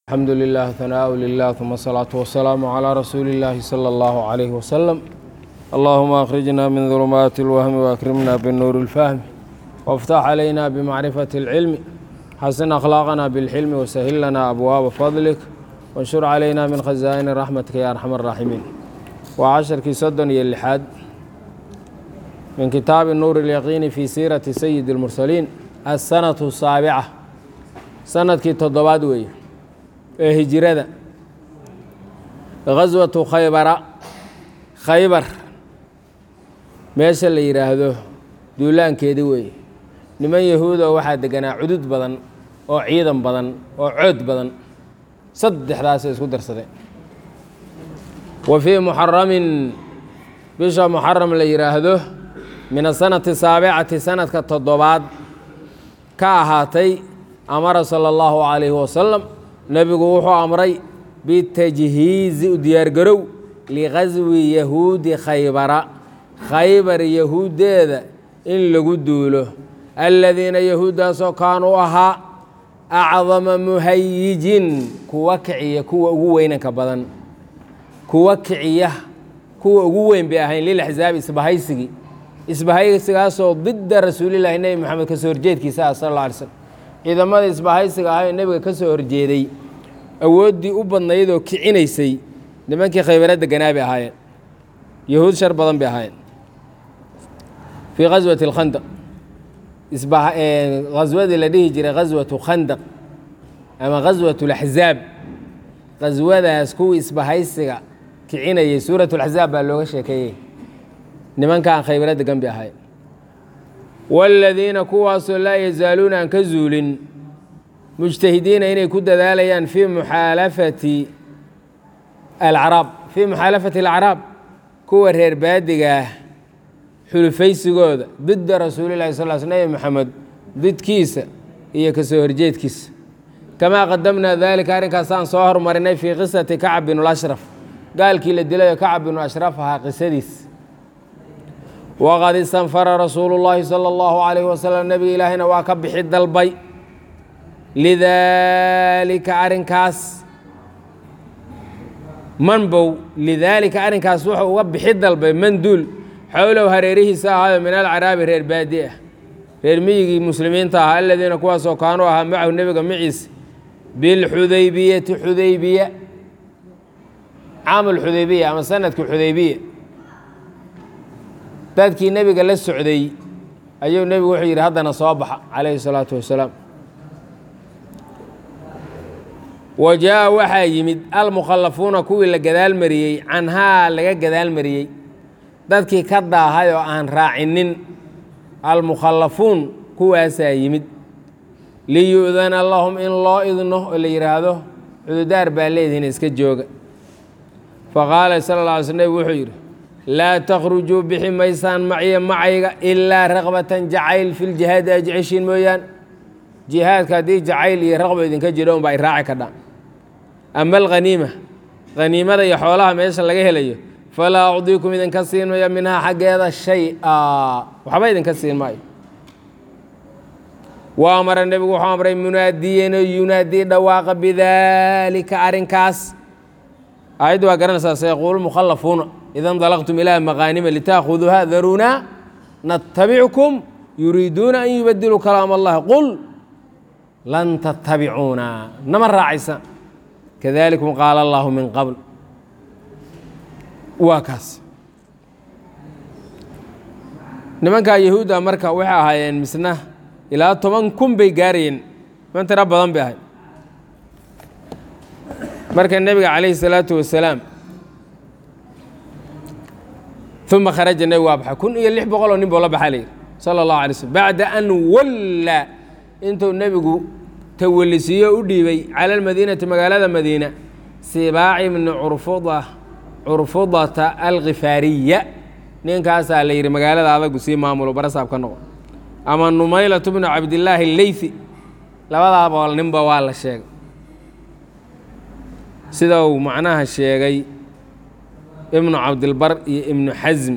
الحمد لله ثناء لله ثم الصلاة والسلام على رسول الله صلى الله عليه وسلم اللهم أخرجنا من ظلمات الوهم وأكرمنا بالنور الفهم وافتح علينا بمعرفة العلم حسن أخلاقنا بالحلم وسهل لنا أبواب فضلك وانشر علينا من خزائن رحمتك يا أرحم الراحمين وعشر صدن اللحاد من كتاب النور اليقين في سيرة سيد المرسلين السنة السابعة سنة كي تضباد ويه ee hijirada gaswatu khaybara khaybar meesha la yidhaahdo duulaankeedi weeye niman yahuuda waxaa deganaa cudud badan oo ciidan badan oo cood badan saddexdaasay isku darsadeen wa fii muxaramin bisha muxaram la yidhaahdo min asanati saabicati sanadka toddobaad ka ahaatay amara sala allahu calayhi wasalam nebigu wuxuu amray bitajhiizi u diyaargarow liqaswi yahuudi khaybara khaybar yahuuddeeda in lagu duulo aladiina yahuuddaasoo kaanuu ahaa acdama muhayijin kuwa kiciya kuwa ugu weynanka badan kuwa kiciya kuwa ugu weyn bay ahayn lilaxsaabi isbahaysigii isbahaysigaasoo didda rasuulilaahi nebi moxamed ka soo horjeedkiisa ah sal alla alay slm ciidamada isbahaysiga ahaa ee nebiga ka soo horjeeday awooddii u badnayd oo kicinaysay nimankii khaybara deganaa bay ahaayeen yahuud shar badan bay ahaayeen fii khaswati alkhandaq khaswadii la dhihi jiray khaswatu khandaq ama khaswat alaxzaab khaswadaas kuwii isbahaysiga kicinayay suurat laxzaab baa looga sheekeeyey nimankaan khaybara degan bay ahaayeen waaladiina kuwaasoo laa yazaaluuna aan ka zuulin mujtahidiina inay ku dadaalayaan fii muxaalafati alcaraab fii muxaalafati alacraab kuwa reer baadigaah xulufaysigooda didda rasuulillahi sal l sl nebi moxamed didkiisa iyo ka soo horjeedkiisa kamaa qadamnaa daalika arrinkaasaan soo hormarinay fii qisati kacab binlashraf gaalkii la dilayo kacab binu ashraf ahaa qisadiis waqad istanfara rasuulu llaahi sala allahu calayh wasalam nebiga ilaahayna waa ka bixi dalbay lidaalika arrinkaas manbow lidaalika arrinkaas wuxuu uga bixi dalbay manduul xowlow hareerihiisa ahaayo min alcaraabi reer baadi ah reer miyigii muslimiinta ahaa aladiina kuwaasoo kaanuu ahaa macahu nebiga maciisa bilxudaybiyati xudaybiya caamul xudaybiya ama sanadkii xudaybiya dadkii nebiga la socday ayuu nebigu wuxuu yidhi haddana soo baxa calayhi salaatu wasalaam wa jaa waxaa yimid almukhallafuuna kuwii la gadaal mariyey canhaa laga gadaal mariyey dadkii ka daahay oo aan raacinin almukhallafuun kuwaasaa yimid liyu'dana lahum in loo idno oo la yidhaahdo cududaar baa leedihin iska jooga faqaala sala alla alay sl nebig wuxuu yidhi laa takhrujuu bixi maysaan macya macayga ilaa raqbatan jacayl fi ljihaadi ay jeceshiin mooyaan jihaadka haddii jacayl iyo raqba idinka jiro unba ay raaci kadhaan ama alkhaniima khaniimada iyo xoolaha meesha laga helayo falaa ucdiikum idinka siin maya minhaa xaggeeda shay-a waxba idinka siin maayo wa amara nebigu wuxuu amray munaadiyanoo yunaadii dhawaaqa bidaalika arrinkaas aayaddu waa garanaysaa sayaquulu mukhallafuuna ida ndalaqtum ilaa maqaanima litaakuduuha darunaa natabickum yuriiduuna an yubadiluu kalaam allahi qul lan tattabicuuna nama raacaysa kadalikum qaala allahu min qabl waa kaas nimankaa yahuudda marka waxay ahaayeen misna ilaa toban kun bay gaarayeen man tiro badan bay ahayd marka nebiga calayhi salaatu wasalaam uma kharaja nebigu waa baxay kun iyo lix boqol oo nin buu la baxaa layidhi sala allahu alay slm bacda an walla intuu nebigu tawalisiiyo u dhiibay cala almadiinati magaalada madiina sibaaci bni curfuda curfudata alkhifaariya ninkaasaa la yidhi magaalada adagu sii maamulo barasaab ka noqo ama numaylatu bnu cabdillaahi leythi labadaa boqol ninba waa la sheegay sida uu macnaha sheegay ibnu cabdilbar iyo ibnu xasm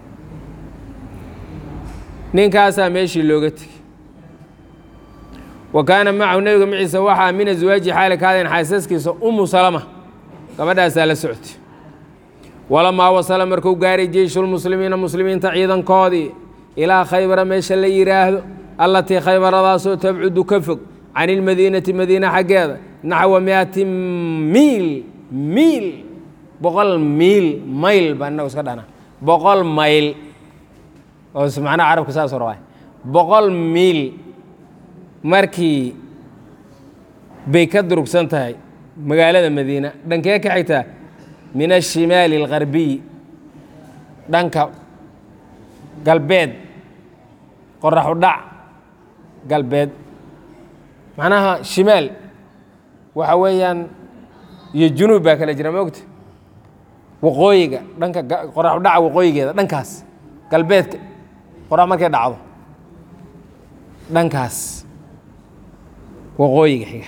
ninkaasaa meeshii looga tegey wa kaana macahu nebiga maciisa waxaa min aswaaji xaali kaadeen xaasaskiisa umu salama gabadhaasaa la socotay walamaa wasala markuu gaaray jeyshulmuslimiina muslimiinta ciidankoodii ilaa khaybara meesha la yidhaahdo allatii khaybaradaasoo tabcudu ka fog can ilmadiinati madiina xaggeeda naxwa miati miil miil boqol miil mayl baa inagu iska dhana boqol mayl oo macnaha carabka saasoo rabaa boqol miil markii bay ka durugsan tahay magaalada madiina dhankee ka xigtaa min ashimaali algarbiyi dhanka galbeed qoraxu dhac galbeed macnaha shimaal waxa weeyaan iyo junuub baa kala jira maogta waqooyiga dhanka qoraxu dhaca waqooyigeeda dhankaas galbeedka qorax markay dhacdo dhankaas waqooyiga xiga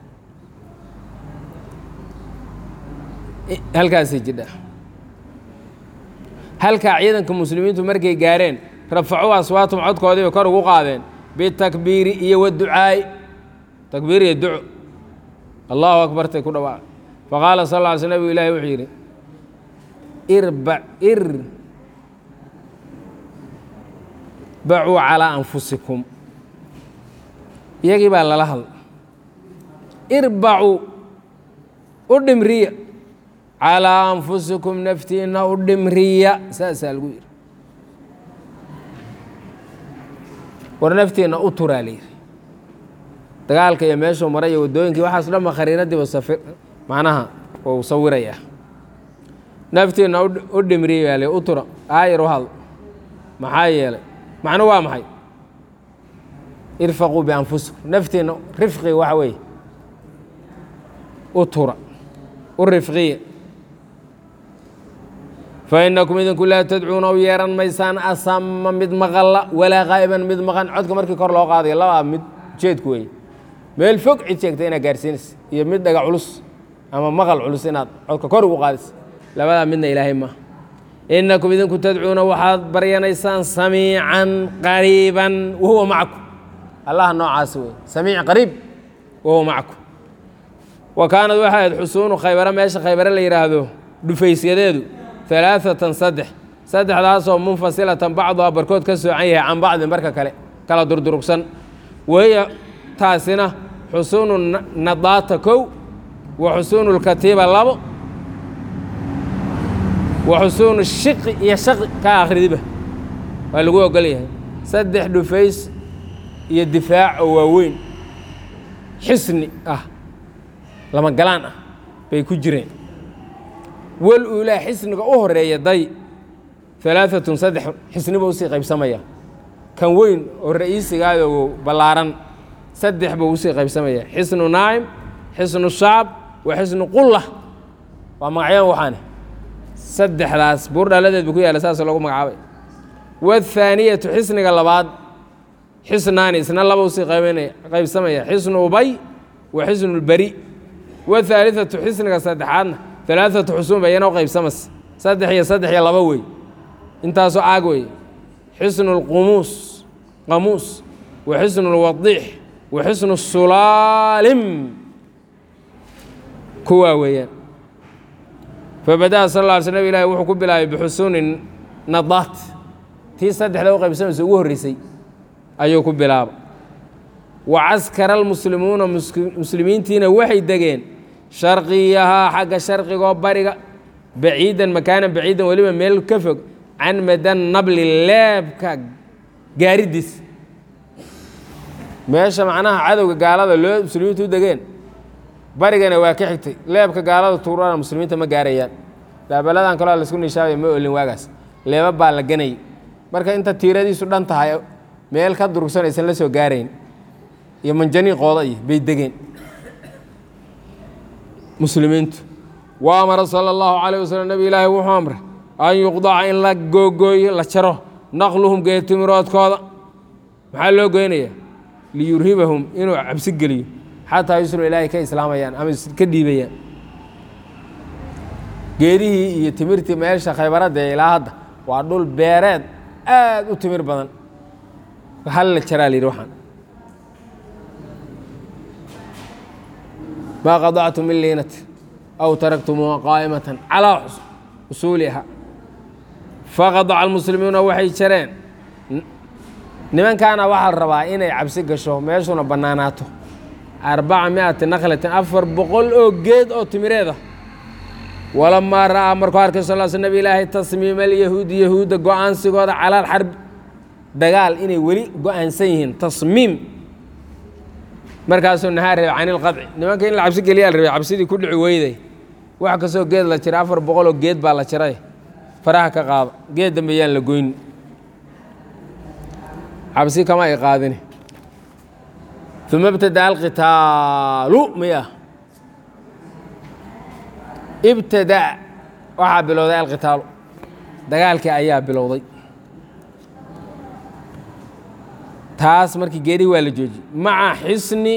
halkaasay jidha halkaa ciidanka muslimiintu markay gaareen rafacuu aswaatum codkoodii bay kor ugu qaadeen bitakbiiri iyo waducaa'i takbiir iyo duco allahu akbartay ku dhawaaq faqaala sal lla ly sl nabig ilahi wuxuu yidhi irba ir bacuu calaa anfusikum iyagii baa lala hadla irbacuu u dhimriya calaa anfusikum naftiinna u dhimriya saasaa lagu yidhi war naftiinna u turaa layidhi dagaalka iyo meeshuu maray iyo waddooyinkii waxaas dhan ba khariiradiiba safir macnaha uu sawirayaa naftiinna u dhimriya baa layidhi u tura aayar u hadl maxaa yeelay macnu waa maxay irfaquu bianfusikum naftiinna rifqiga waxa weeye u tura u rifqiya fainakum idinku laa tadcuuna u yeeran maysaan asama mid maqalla walaa qaa'iban mid maqan codka markii kor loo qaadayo labaa mid ujeedku weeye meel fog cid sheegta inaad gaarsiinaysa iyo mid dhaga culus ama maqal culus inaad codka kor ugu qaadaysa labadaa midna ilaahay maaha inakum idinku tadcuuna waxaad baryanaysaan samiican qariiban wahuwa macakum allaha noocaasi wey samiic qariib wahuwa macakum wa kaanad waxay ahayd xusuunu khaybare meesha khaybare la yidhaahdo dhufaysyadeedu alaaatan saddex saddexdaasoo munfasilatan bacduha barkood ka soocan yahay can bacdin barka kale kala durdurugsan wahiya taasina xusuunu nadaata kow wa xusuunu lkatiiba labo wa xusuunu shiqi iyo shaqi ka akhridiba waa lagu ogol yahay saddex dhufays iyo difaac oo waaweyn xisni ah lama galaan ah bay ku jireen wal uulaa xisniga u horeeya day alaaatun saddex xisniba usii qaybsamaya kan weyn oo ra'iisigaado ballaaran saddex buu usii qaybsamaya xisnu naa'im xisnu shacab wa xisnu qulla waa magacyaan waxaane saddexdaas buur dhaladeed bu ku yaalla saas loogu magacaabay waathaaniyatu xisniga labaad xisnaani isna laba usii qaybsamaya xisnu ubay wa xisnu lberi wathaalithatu xisniga saddexaadna alaaatu xusuun ba iyana u qaybsamas saddex iyo saddex iyo laba wey intaasoo aag wey xisnu lqumuus qamuus wa xisnu lwadiix wa xisnu sulaalim kuwaa weeyaan fabada'a sal lla alay sl nab ilahi wuxuu ku bilaabay bixusuuni nadaat tii saddexda u qaybsamaysa ugu horreysay ayuu ku bilaaba wa caskara almuslimuuna muslimiintiina waxay degeen sharqiyahaa xagga sharqigoo bariga baciidan makaanan baciidan weliba meel ka fog can madan nabli leebka gaaridiis meesha macnaha cadowga gaalada loo muslimiintu u degeen barigana waa ka xigtay leebka gaalada tuurana muslimiinta ma gaarayaan laabaladan kaloo laisku nishaabaya ma olin waagaas leeba baa la ganayay marka inta tiiradiisu dhan tahay meel ka durugsan aysan la soo gaarayn iyo manjaniiqooda iyo bay degeen muslimiintu wa amara sala allahu calayh wasalam nebi ilaahi wuxuu amray an yuqdaca in la googooyo la jaro naqluhum geetimiroodkooda maxaa loo goynaya liyurhibahum inuu cabsi geliyo xataa yuslu ilaahay ka islaamayaan ama ka dhiibayaan geedihii iyo timirtii meesha khaybaradda ilaa hadda waa dhul beereed aad u timir badan hal la jaraa la yidhi waxaan maa qadactu min liinati aw taraktumuuha qaa'imatan calaa usuuliha faqadaca almuslimuuna waxay jareen nimankaana waxaa la rabaa inay cabsi gasho meeshuna bannaanaato arbaca mi'ati nakhlatin afar boqol oo geed oo timireeda walamaa ra'aa markuu arkay sal sl nabi ilaahay tasmiima alyahuudi yahuudda go-aansigooda calaal xarbi dagaal inay weli go-aansan yihiin tasmiim markaasuu nahaa reebay can ilqadci nimanka in la cabsi geliyaa la rabay cabsidii ku dhici weyday wax kastoo geed la jiray afar boqol oo geed baa la jiray faraha ka qaada geed dambe yaan la goyn cabsi kama ay qaadini uma ibtadaa alqitaalu miya ibtadaa waxaa bilowday alqitaalu dagaalkii ayaa bilowday taas markii geedhii waa la joojiyey maca xisni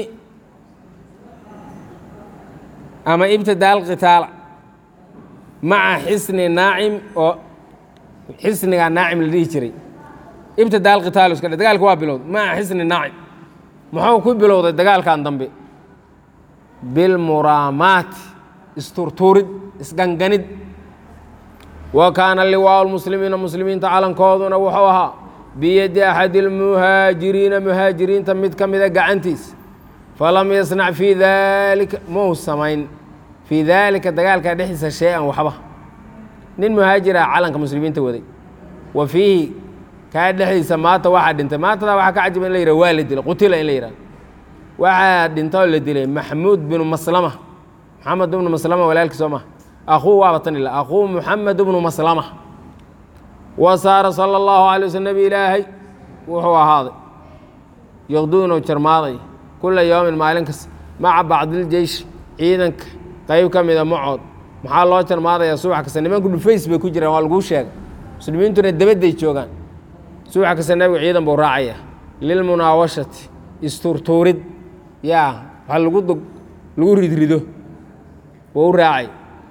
ama ibtadaa alqitaala maca xisni naacim oo xisnigaa naacim la dhihi jiray ibtadaa alqitaalu iska dhe dagaalki waa bilowday maca xisni naacim muxuu ku bilowday dagaalkan dambe bilmuraamaati isturtuurid isganganid wa kaana liwaau lmuslimiina muslimiinta calankooduna wuxuu ahaa biyadi axadi اlmuhaajiriina muhaajiriinta mid ka mida gacantiisa falam yasnac fii daalika mau samayn fii daalika dagaalka dhexdiisa shay-an waxba nin muhaajir ah calanka muslimiinta waday wa fiihi kaa dhexdiisa maata waxaa dhintay maatada waxaa ka cajiba in la yihah waa la dilay qutila in la yihah waxaa dhinta oo la dilay maxmuud binu maslama maxamed bnu maslama walaalkii soo maha akhuu waaba tan ila akhuu muxamed bnu maslama wa saara sala allahu alay wasl nebi ilaahay wuxuu ahaaday yaqduunu jarmaaday kula yowmin maalin kasta maca bacdiljeysh ciidanka qeyb ka mida macood maxaa loo jarmaadayaa subax kasta nimanku dhufays bay ku jiraan waa laguu sheegay muslimiintuna debadday joogaan subax kasta nebigu ciidan buu raacaya lilmunaawashati isturtuurid yaa wax lagu dog lagu ridrido wuu u raacay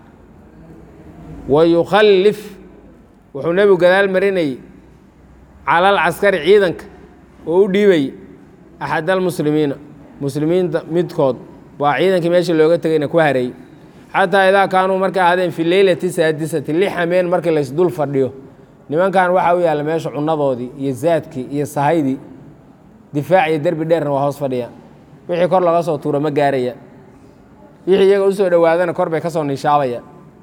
wa yukhallif wuxuu nebigu gadaal marinayey cala alcaskari ciidanka oo u dhiibayy axad almuslimiina muslimiinta midkood baa ciidankii meesha looga tegayna ku hareeyey xataa idaa kaanuu markay ahaadeen fi leylati saadisati li xameen markii laysdul fadhiyo nimankan waxaa u yaalla meesha cunnadoodii iyo zaadkii iyo sahaydii difaac iyo derbi dheerna waa hoos fadhiyaan wixii kor laga soo tuuro ma gaaraya wixii iyaga usoo dhowaadana kor bay ka soo niishaabayaan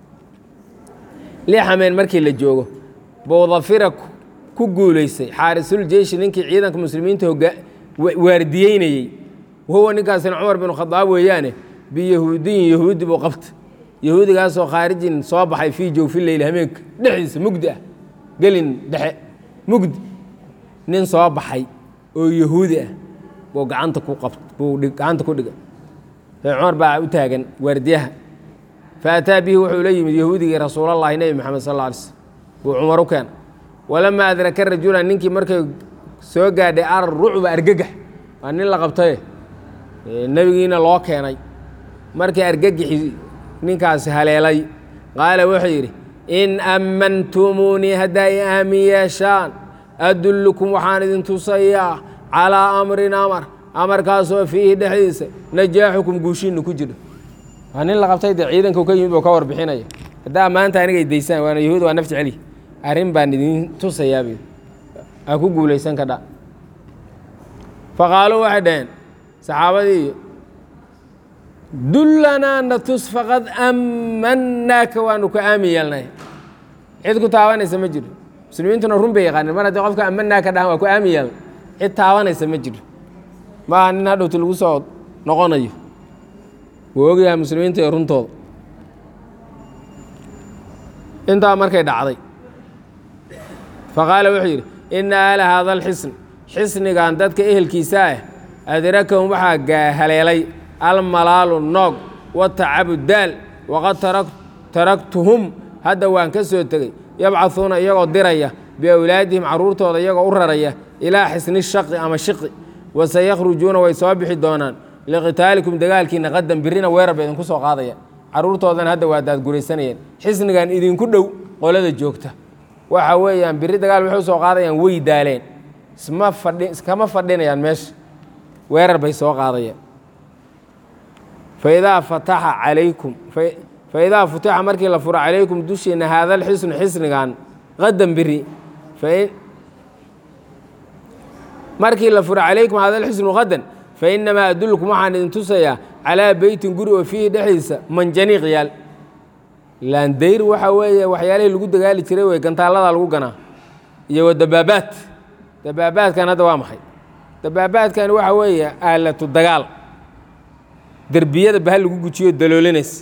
li xameen markii la joogo bowdafira ku guulaysay xaarisul jeyshi ninkii ciidanka muslimiinta hoga waardiyeynayey wahuwa ninkaasina cumar binu khadaab weeyaane biyahuudiyin yahuudi buu qabta yahuudigaasoo khaarijin soo baxay fii jowfi leyl hameenka dhexdiisa mugdi ah gelin dhexe mugdi nin soo baxay oo yahuudi ah buu gacanta ku qabt buu gacanta ku dhiga cumar baa u taagan waardiyaha faataa bihi wuxuu la yimid yahuudigii rasuulallahi nebi moxamed sal alla alay slm buu cumar u keena walamaa adraka rajulan ninkii markay soo gaadhay ar rucba argagax waa nin la qabtaye nebigiina loo keenay markii argagixi ninkaasi haleelay qaala wuxuu yidhi in ammantumuunii haddaa i aamin yeeshaan adullukum waxaan idin tusayaa calaa amrin amar amarkaasoo fiihi dhexdiisa najaaxukum guushiinna ku jiro waa nin la qabtay dee ciidanku ka yimid buu ka warbixinaya haddaa maanta anigay daysaan waana yahuud waa naf jeceli arrin baan idin tusayaab aa ku guulaysan kadha faqaaluu waxay dhaheen saxaabadii dullanaa natus faqad ammannaaka waanu ka aamin yeelnay cid ku taabanaysa ma jiro muslimiintuna run bay yaqaanin mar haddii qofka ammannaaka dhahan waa ku aamin yeelnay cid taabanaysa ma jiro maaha nin hadhowti lagu soo noqonayo wuu ogyahay muslimiinta iyo runtooda intaa markay dhacday faqaala wuxuu yidhi ina aala haada alxisn xisnigan dadka ehelkiisa ah adrakahum waxaa haleelay almalaalu noog watacabu daal waqad taraktuhum hadda waan ka soo tegey yabcahuuna iyagoo diraya biawlaadihim carruurtooda iyagoo u raraya ilaa xisni shaqi ama shiqi wasayakhrujuuna way soo bixi doonaan liqitaalikum dagaalkiina qadan birina weerar ba idinku soo qaadaya carruurtoodana hadda waa daadguraysanayeen xisnigan idinku dhow qolada joogta waxa weeyaan biri dagaal waxay usoo qaadayaan way daaleen isma fadhi iskama fadhinayaan meesha weerar bay soo qaadayaan faidaa fataxa calaykum faidaa futixa markii la furo calaykum dushiina haada alxisnu xisnigan qadan biri markii la furo calaykum haada alxisnu qadan fainamaa adulkum waxaan idin tusayaa calaa beytin guri oo fiihi dhexdiisa manjaniiq yaal laandayr waxa weeye waxyaalihii lagu dagaali jiray wey gantaallada lagu ganaa iyo wa dabaabaad dabaabaadkan hadda waa maxay dabaabaadkani waxa weeye aalatu dagaal derbiyada bahal lagu gujiyo daloolinaysa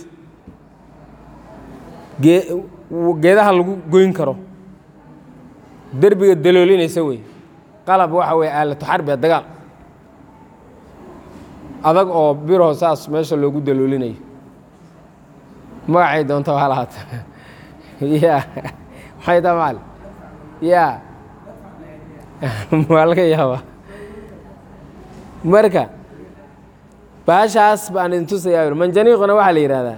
geedaha lagu goyn karo derbiga daloolinaysa wey qalab waxa weye aalatu xarbiga dagaal adag oo biro saas meesha loogu daloolinayo magacay doonta waa lahaata ya maxay taa maal ya waa laga yaabaa marka baashaas baan idin tusayaa manjaniiquna waxaa la yidhahdaa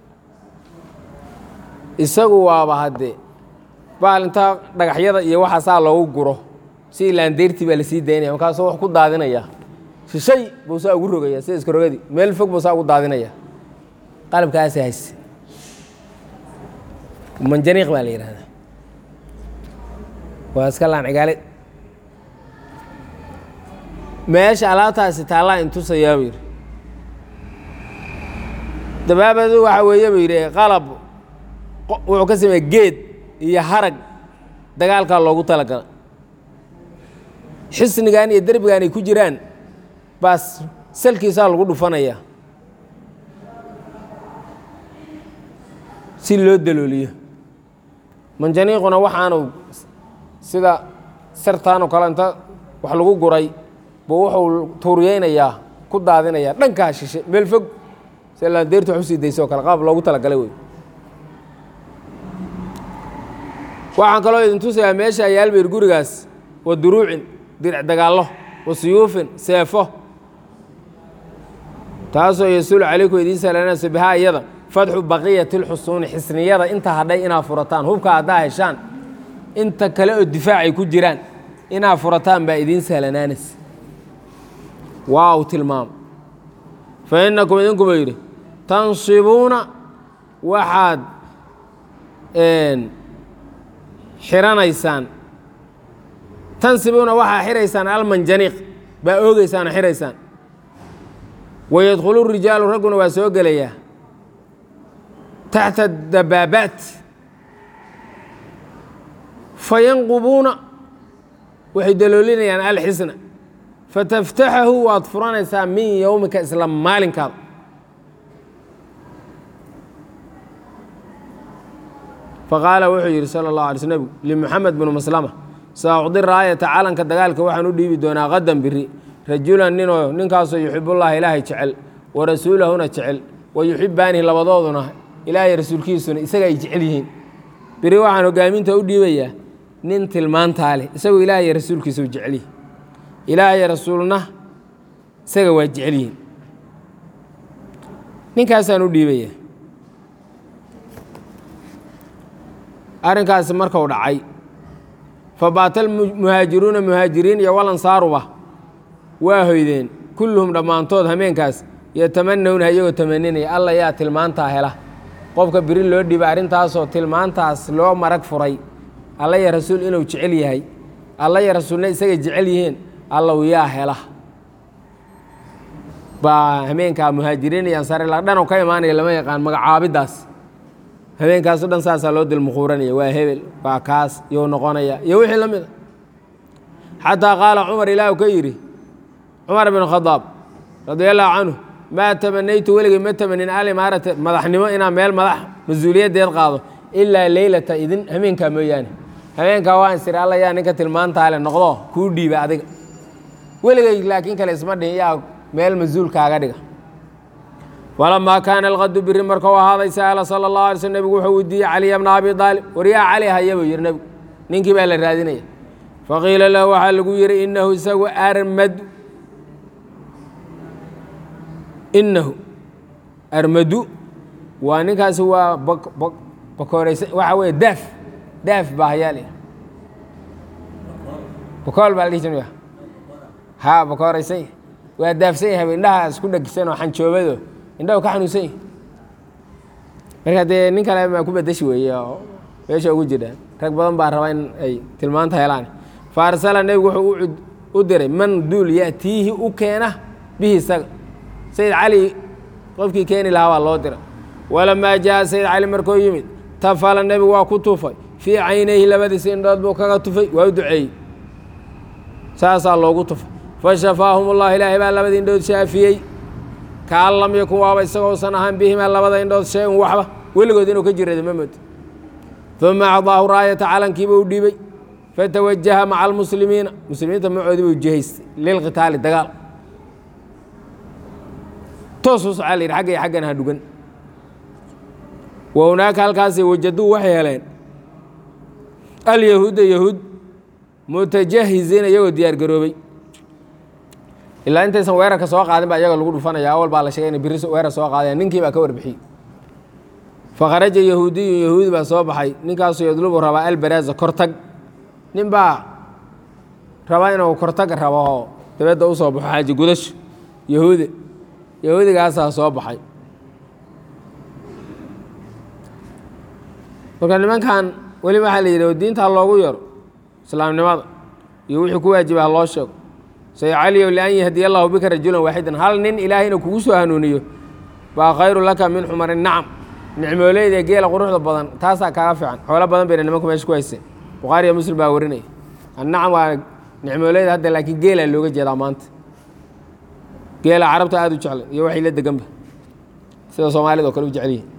isagu waaba haddee baal intaa dhagaxyada iyo waxa saa loogu guro si laandeyrtii baa lasii daynaya markaasuu wax ku daadinaya shishay buu saa ugu rogaya sida iska rogadii meel fog buu saa ugu daadinaya qalabkaasi hayse manjaniiq baa la yidhahdaa waa iska laan cigaale meesha alaabtaasi taallaa intusayaa buu yidhi dabaabadu waxaa weeye buu yidhi qalab wuxuu ka sameeye geed iyo harag dagaalkaa loogu talagala xisnigan iyo derbigan ay ku jiraan baas salkiisaa lagu dhufanaya si loo dalooliyo manjaniiquna waxaanu sida sartaanoo kale inta wax lagu guray buu wuxuu tuuriyeynayaa ku daadinayaa dhankaa shishe meel fog si laandeertu wax usii dayso o kale qaab loogu talagalay wey waxaan kaloo idin tusayaa meesha yaalbayr gurigaas wa duruucin diric dagaallo wa suyuufin seefo taasoo yasuulu calaykum idiin salaanayso bihaa iyada fadxu baqiyati lxusuuni xisniyada inta hadhay inaad furataan hubka haddaa heshaan inta kale oo difaacay ku jiraan inaad furataan baa idiin sahlanaanaysa waa uu tilmaamo fa innakum idinkuba yidhi tansibuuna waxaad xiranaysaan tansibuuna waxaa xiraysaan almanjaniiq baa oogeysaan oo xiraysaan wayadkhulu rijaalu ragguna waa soo gelayaa taxta dabaabaat fayanqubuuna waxay daloolinayaan alxisna fataftaxahu waad furanaysaa min yowmika isla maalinkaada faqaala wuxuu yidhi sala اllahu alay sl nebigu limuxamed binu maslama saacudi raayata calanka dagaalka waxaan u dhiibi doonaa qadan biri rajulan ninoo ninkaasoo yuxibullaha ilaahay jecel wa rasuulahuna jecel wa yuxibaanihi labadooduna ilaahay rasuulkiisuna isaga ay jecel yihiin biri waxaan hogaaminta u dhiibayaa nin tilmaantaa leh isagoo ilaahay rasuulkiisa u jecel yihin ilaahay rasuulna isaga waa jecel yihiin ninkaasaan u dhiibaya arrinkaasi markuu dhacay fabaata almuhaajiruuna muhaajiriin iyo walansaaruba waa hoydeen kulluhum dhammaantood hameenkaas yatamanawna iyagoo tamaninaya alla yaa tilmaantaa hela qofka biri loo dhiiba arrintaasoo tilmaantaas loo marag furay alla ya rasuul inuu jecel yahay alla ya rasuulna isagay jecel yihiin allow yaa hela baa hameenkaa muhaajiriin iyo ansaar ilaa dhanoo ka imaanaya lama yaqaan magacaabiddaas habeenkaaso dhan saasaa loo dilmuquuranaya waa hebel waa kaas you noqonaya iyo wixii la mid a xataa qaala cumar ilaah ka yidhi cumar bin khadaab radia allahu canhu maa tamanaytu weligay ma tamanin alimaarata madaxnimo inaan meel madax mas-uuliyaddeed qaado ilaa leylata idin hameenkaa mooyaane habeenkaa waa insiri alla yaa ninka tilmaantaale noqdo kuu dhiiba adiga weligay laakiin kale isma dhihin yaa meel mas-uulkaaga dhiga walamaa kaana alqadu biri markuu ahaaday sa'ala sala اllahu alay slm nebigu wuxuu weydiiyey caliya bna abi aalib waryaa cali haya buu yihi nebigu ninkii baa la raadinaya faqiila lahu waxaa lagu yihi inahu isagu armadu inahu armadu waa ninkaasi waa bakooreysa waxaa weeye daaf daaf baa hayaa la bakool baa la dhihi jiraya ha bakooreysan waa daafsan yahay indhaha isku dhagisan oo xanjoobado indhahu ka xanuunsan yihi marka dee nin kale maa ku bedeshi weeye oo meesha ugu jira rag badan baa raba in ay tilmaanta helaan fa arsala nebigu wuxuu u diray man duul ya'tiihi u keena bihi isaga sayid cali qofkii keeni lahaa baa loo diray walamaa jaa sayid cali markuu yimid tafala nebigu waa ku tufay fii caynayhi labadiisa indhood buu kaga tufay waa u duceeyey saasaa loogu tufay fashafaahum ullah ilaahay baa labadii indhood shaafiyey kaan lam yakun waaba isagoosan ahaan bihimaa labada indhood shay-un waxba weligood inuu ka jirada ma moodo uma acdaahu raayata calankiiba u dhiibay fatawajaha maca almuslimiina muslimiinta macoodii buu jihaystay lilqitaali dagaal toosuu socaa la yidhi xagga iyo xaggana ha dhugan wa hunaaka halkaasi wajaduu waxay heleen alyahuuda yahuud mutajahiziina iyagoo diyaar garoobay ilaa intaysan weerarka soo qaadin baa iyaga lagu dhufanaya awal baa la sheegay inay biri weerar soo qaadaya ninkii baa ka warbixiyey fakharaja yahuudiyun yahuudi baa soo baxay ninkaasuu yadlubu rabaa albaraaza kortag nin baa raba inuu kortag rabo oo dabadda u soo baxo xaaji gudasho yahuudi yahuudigaasaa soo baxay marka nimankan weli waxaa la yidhi oo diintaa loogu yaro islaamnimada iyo wixii ku waajiba ha loo sheego say caliyow lian yahdiya allahu bika rajulan waaxidan hal nin ilaahayna kugu soo hanuuniyo baa khayru laka min xumari nacam nicmooleyda geela quruxda badan taasaa kaaga fiican xoolo badan bayna nimanku meesha ku hayseen bukhaariya muslim baa warinaya annacam waa nicmooleyda hadda laakiin geelaa looga jeedaa maanta geela carabta aada u jeclay iyo waxay la deganba sida soomaalida o kale u jecel yihin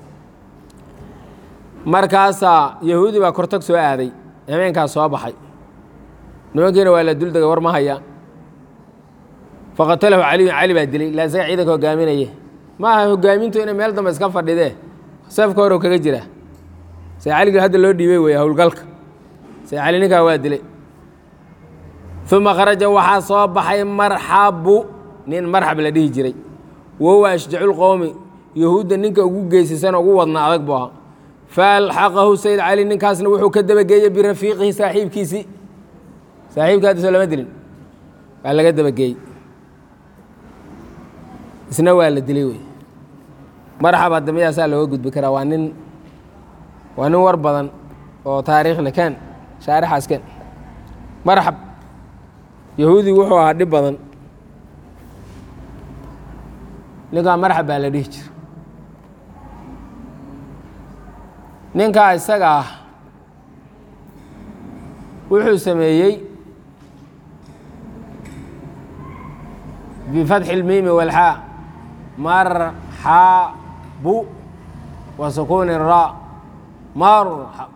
markaasaa yahuudi baa kortag soo aaday habeenkaas soo baxay nimankiina waa la duldega war ma hayaan faqatalahu caliyun cali baa dilay ilaa isaga ciidanka hogaaminaya ma aha hogaamintu inay meel dambe iska fadhidee safka hore kaga jira say caligii hadda loo dhiibay weeye howlgalka say cali ninkaa waa dilay uma kharaja waxaa soo baxay marxabu nin marxab la dhihi jiray wahuwa ashjaculqowmi yahuudda ninka ugu geysaysan ugu wadna adag buu ahaa faalxaqahu sayid cali ninkaasna wuxuu ka dabageeyey birafiiqihi saaxiibkiisii saaxiibka hadda soo lama dilin waa laga dabageeyey isna waa la dilay wey marxab hadda midaasaa looga gudbi karaa waa nin waa nin war badan oo taariikhle ken shaarixaas ken marxab yahuudi wuxuu ahaa dhib badan ninkaa marxab baa la dhihi jira ninkaa isaga ah wuxuu sameeyey bifatxi اlmiimi wاlxaa marxabu wa sukuuni ra marxab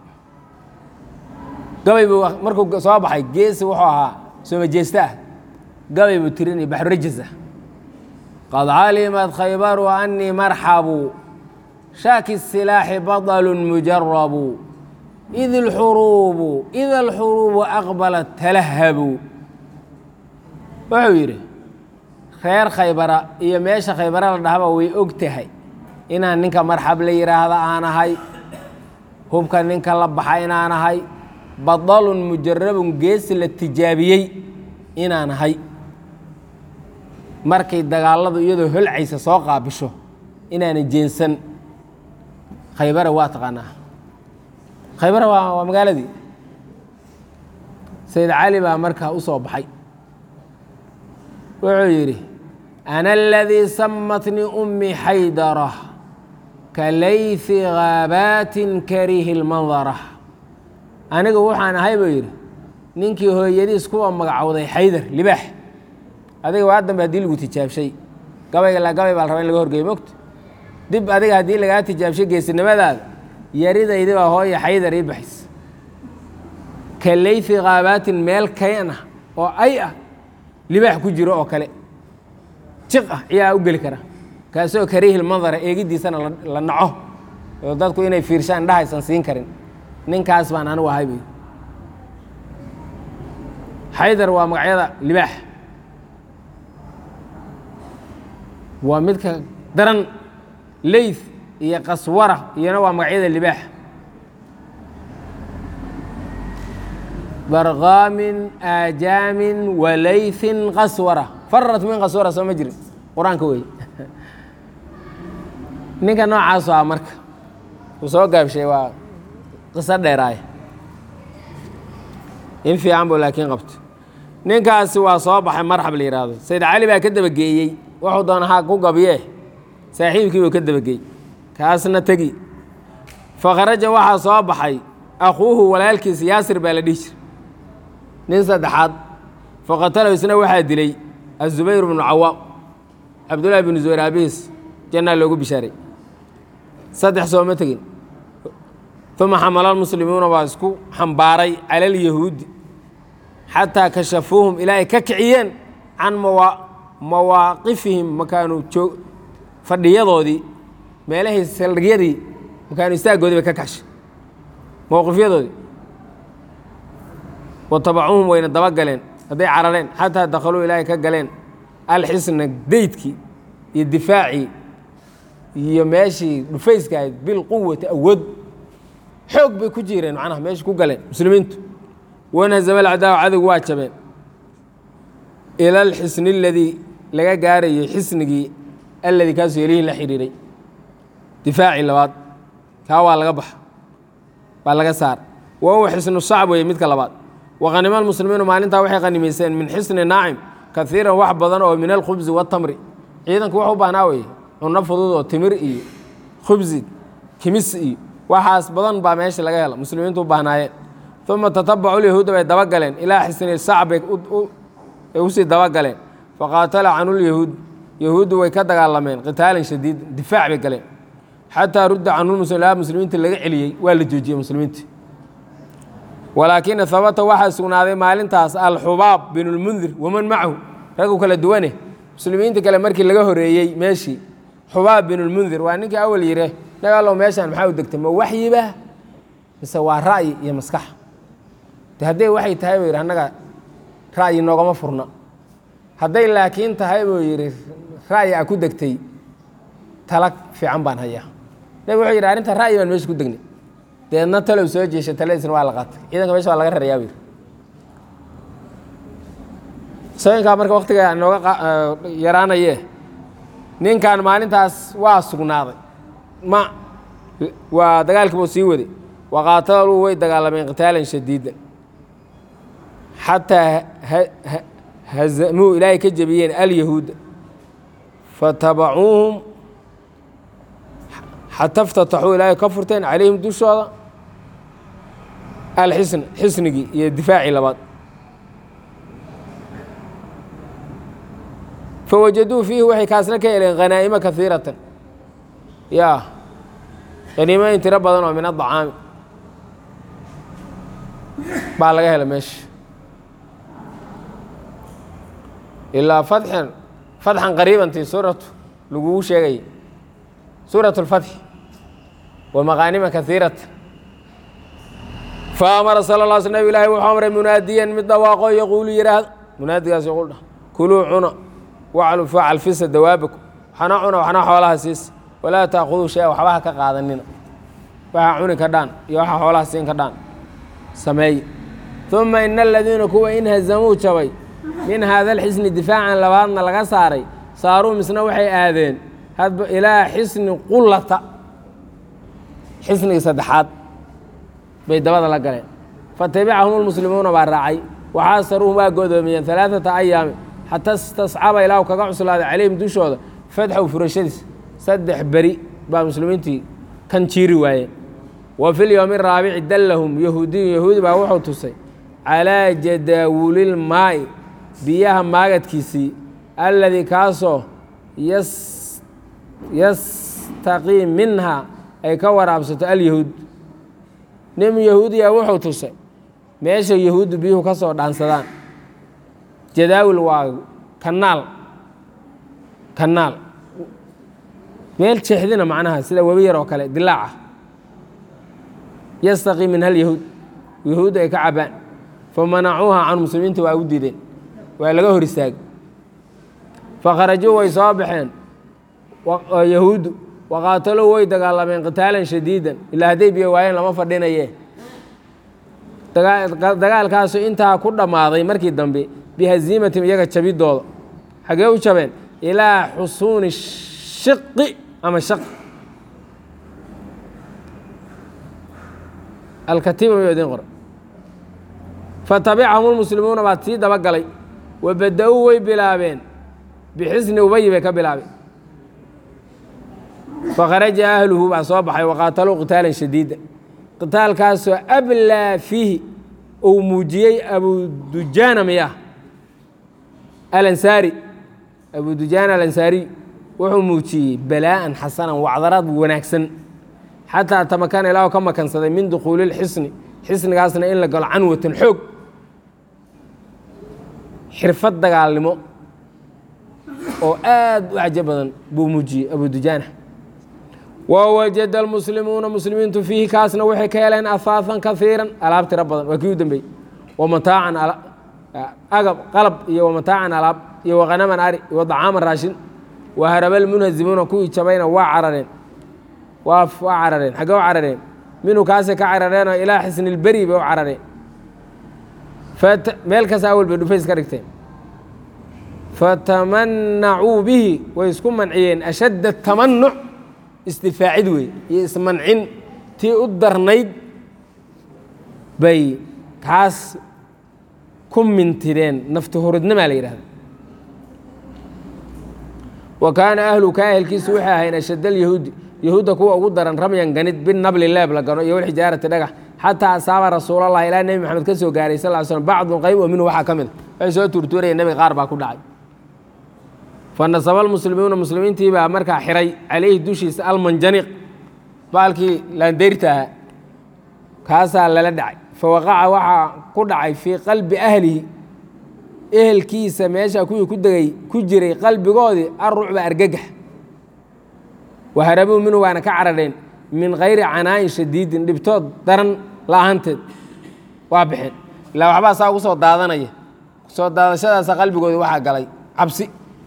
gabay buu markuu soo baxay geesi wuxuu ahaa sooma jeesta ah gabay buu tirinaya baxrurajis ah qad calimat khaybaru anii marxabu shaaki الsilaaxi baطlu mujarabu id اlxuruubu ida alxuruubu aqbalat talahabu wuxuu yidhi reer khaybara iyo meesha khaybara la dhahaba way og tahay inaan ninka marxab la yidhaahda aan ahay hubka ninka la baxa inaan ahay badalun mujarabun geesi la tijaabiyey inaan ahay markay dagaaladu iyadoo holcaysa soo qaabisho inaana jeensan khaybara waa taqaanaa khaybara waa waa magaaladii sayid cali baa markaa u soo baxay wuxuu yidhi ana aladii samatnii ummi xaydara ka layfi gaabaatin karihi lmandara anigu waxaan ahay buu yidhi ninkii hooyadiis kuwa magacowday xaydar libaax adiga waa dambe haddii lagu tijaabshay gabayga la gabay baa la raba in laga horgeeyo mogto dib adiga haddii lagaa tijaabshay geesinimadaada yaridaydi baa hooya xaydar ii baxays ka layfi kaabaatin meel kayn ah oo ay ah libaax ku jiro oo kale jiq ah ciyaa u geli kara kaasoo kariihil mandara eegiddiisana la naco oo dadku inay fiirshaan indhahaysan siin karin ninkaas baan anigu ahay buy xaydar waa magacyada libaax waa midka daran leyth iyo qaswara iyona waa magacyada libaax barqaamin aajaamin walaythin qaswara farat min qaswara soo ma jirin qur-aanka wey ninka noocaasu ah marka uu soo gaabshay waa qiso dheeraaya in fiican buu laakiin qabto ninkaasi waa soo baxay marxab la yidhaahdo sayd cali baa ka dabageeyey wuxuu doona ha ku gabyee saaxiibkii buu ka dabageey kaasna tegi fakharaja waxaa soo baxay akhuuhu walaalkiisa yaasir baa la dhihi jira nin saddexaad faqatalahu isna waxaa dilay azubayr bnu cawaam cabdullaahi binu zubayr aabihiis jannaa loogu bishaaray saddex sooma tegin uma xamala lmuslimuuna baa isku xambaaray cala alyahuudi xataa kashafuuhum ilaa ay ka kiciyeen can mawa mawaaqifihim makaanu joog fadhiyadoodii meelahii saldhigyadii makaanu istaaggoodii bay ka kacshay mowqifyadoodii watabacuuhum wayna daba galeen hadday carareen xataa dakhaluu ilaahay ka galeen alxisna deydkii iyo difaacii iyo meeshii dhufayska ahayd bilquwati awood xoog bay ku jireen macnaha meesha ku galeen muslimiintu wanhazama alcadaawa cadowgu waa jabeen ila alxisni aladii laga gaarayay xisnigii alladii kaasoo yelihi la xidhiiray difaacii labaad kaa waa laga baxa waa laga saar wa huwa xisnu shacb weeye midka labaad waqanima almuslimiinu maalintaa waxay qanimayseen min xisni naacim kaiiran wax badan oo min alkhubsi watamri ciidanku wax u baahnaa weye cunno fudud oo timir iyo khubsi kimis iyo waxaas badan baa meesha laga hela muslimiintu u baahnaayeen uma tatabacu lyahuuda bay dabagaleen ilaa xisni sacb bay usii dabagaleen faqaatala canu lyahuud yahuuddu way ka dagaalameen qitaalan shadiid difaac bay galeen xataa rudda canulmuslim ilaa muslimiinta laga celiyey waa la joojiyey muslimiinta walaakina habata waxaa sugnaaday maalintaas alxubaab bin lmundir waman macahu raggu kala duwane muslimiinta kale markii laga horeeyey meeshii xubaab bin lmundir waa ninkii awal yire nagalow meeshaan maxaa u degtay ma waxyiba mise waa ra'yi iyo maskax de hadday waxay tahay buu yidhi annaga ra'yi noogama furna hadday laakiin tahay buu yidhi ra'yi a ku degtay tala fiican baan hayaa nabig wuxuu yidhi arrinta ra'yi baan meesha ku degnay deedna talow soo jeesha taladiisna waa la qaatay ciidanka mesha waa laga rarayaa buu yidhi sooyinkaa marka waktiga nooga yaraanaye ninkan maalintaas waa sugnaaday ma waa dagaalkiibuu sii waday waqaataluu way dagaalameen qitaalan shadiidan xataa hazamuu ilaahay ka jebiyeen alyahuuda fatabacuuhum xata اftataxuu ilaahay ka furteen calayhim dushooda alxisn xisnigii iyo difaacii labaad fawajaduu fiihi waxay kaasna ka heleen khanaa'ima kaiiratan ya haniimooyin tiro badan oo min adacaami baa laga hela meesha ilaa fatxan fatxan qariibantii suuratu lagugu sheegayay suuraة اlfatxi wa maqaanima kaiiratan faamara sala la sl nabig ilahi wuxuu amray munaadiyan mid dhawaaqo yaquulu yidhaahda munaadigaas yaquul dhah kuluu cuna waclu facalfisa dawaabakum waxna cuna waxna xoolaha siisa walaa taakuduu shay-a waxba ha ka qaadanina waxa cuni ka dhaan iyo waxa xoolaha siin ka dhaan sameeye uma ina aladiina kuwa in hazamuu jabay min haada alxisni difaacan labaadna laga saaray saaruu misna waxay aadeen hadba ilaa xisni qullata xisnigii saddexaad bay dabada la galeen fatabicahum lmuslimuuna baa raacay waxaasaruuhum waa godoomiyeen alaaثata ayaami xata istascaba ilaahu kaga cuslaaday calayhim dushooda fadxow furashadiis saddex beri baa muslimiintii kan jiiri waayeen wa fi lyowmi araabici dallahum yahuudiyun yahuudi baa wuxuu tusay calaa jadaawulilmaa'i biyaha maagadkiisii alladii kaasoo yastaqii minha ay ka waraabsato alyahuud nin yahuudiya wuxuu tusay meesha yahuuddu biyuhu ka soo dhaansadaan jadaawil waa kanaal kanaal meel jeexdina macnaha sida webi yar oo kale dilaaca yastaqii min hal yahuud yahuuddu ay ka cabaan famanacuuha can muslimiinta waa u diideen waa laga hor istaagay fakharajuu way soo baxeen yahuuddu waqaataluu way dagaalameen qitaalan shadiidan ilaa hadday biyo waayeen lama fadhinaye dagaalkaasu intaa ku dhammaaday markii dambe bihaziimatim iyaga jabidooda xagee u jabeen ilaa xusuuni shiqi ama shaq alkatiiba miyuu idin qoray fatabicahum lmuslimuuna baa sii daba galay wa bada-uu way bilaabeen bixisni ubayi bay ka bilaabeen fakharaja ahluhu baa soo baxay waqaataluu qitaalan shadiida qitaalkaasoo ablaa fiihi uu muujiyey abudujaana miyah alansaari abudujaana alansaariy wuxuu muujiyey balaa'an xasanan wacdaraad wanaagsan xataa tamakana ilaahu ka makansaday min dukhuuli lxisni xisnigaasna in la galo canwatan xoog xirfad dagaalnimo oo aad u cajo badan buu muujiyey abudujaana wawajada almuslimuuna muslimiintu fiihi kaasna waxay ka heleen ahaafan kaiiran alaab tiro badan waa kii u dambeeyey wamataacan agab qalab iyo wamataacan alaab iyo wakhanaman ari iyo wadacaaman raashin waharaba lmunhazimuuna kuwii jabayna waa carareen waa waa carareen xaggee u carareen minhu kaasay ka carareenoo ilaa xisni lberi bay u carareen meel kasta awal bay dhufays ka dhigteen fatamanacuu bihi way isku manciyeen ashadda tamanuc istifaacid wey iyo ismancin tii u darnayd bay kaas ku mintideen nafti huridnimaa la yidhahda wa kaana ahlu ka ahelkiisu waxay ahayn ashadd alyahuudi yahuudda kuwa ugu daran ramyan ganid binabli leeb la gano iyo walxijaarati dhagax xataa asaaba rasuulallah ilaa nebi maxamed ka soo gaaray sal slm bacdun qayb oo minhu waxaa ka mid a waxay soo tuurtuurayeen nebiga qaar baa ku dhacay fanasaba almuslimuuna muslimiintii baa markaa xiray calayhi dushiisa almanjaniq baalkii laandeyrta ahaa kaasaa lala dhacay fawaqaca waxaa ku dhacay fii qalbi ahlihi ehelkiisa meesha kuwii ku degay ku jiray qalbigoodii arucba argagax waharabuu minhu waana ka carareen min kayri canaa'in shadiidin dhibtood daran la-aanteed waa baxeen ilaa waxbaa saa ugu soo daadanaya soo daadashadaasa qalbigoodii waxaa galay cabsi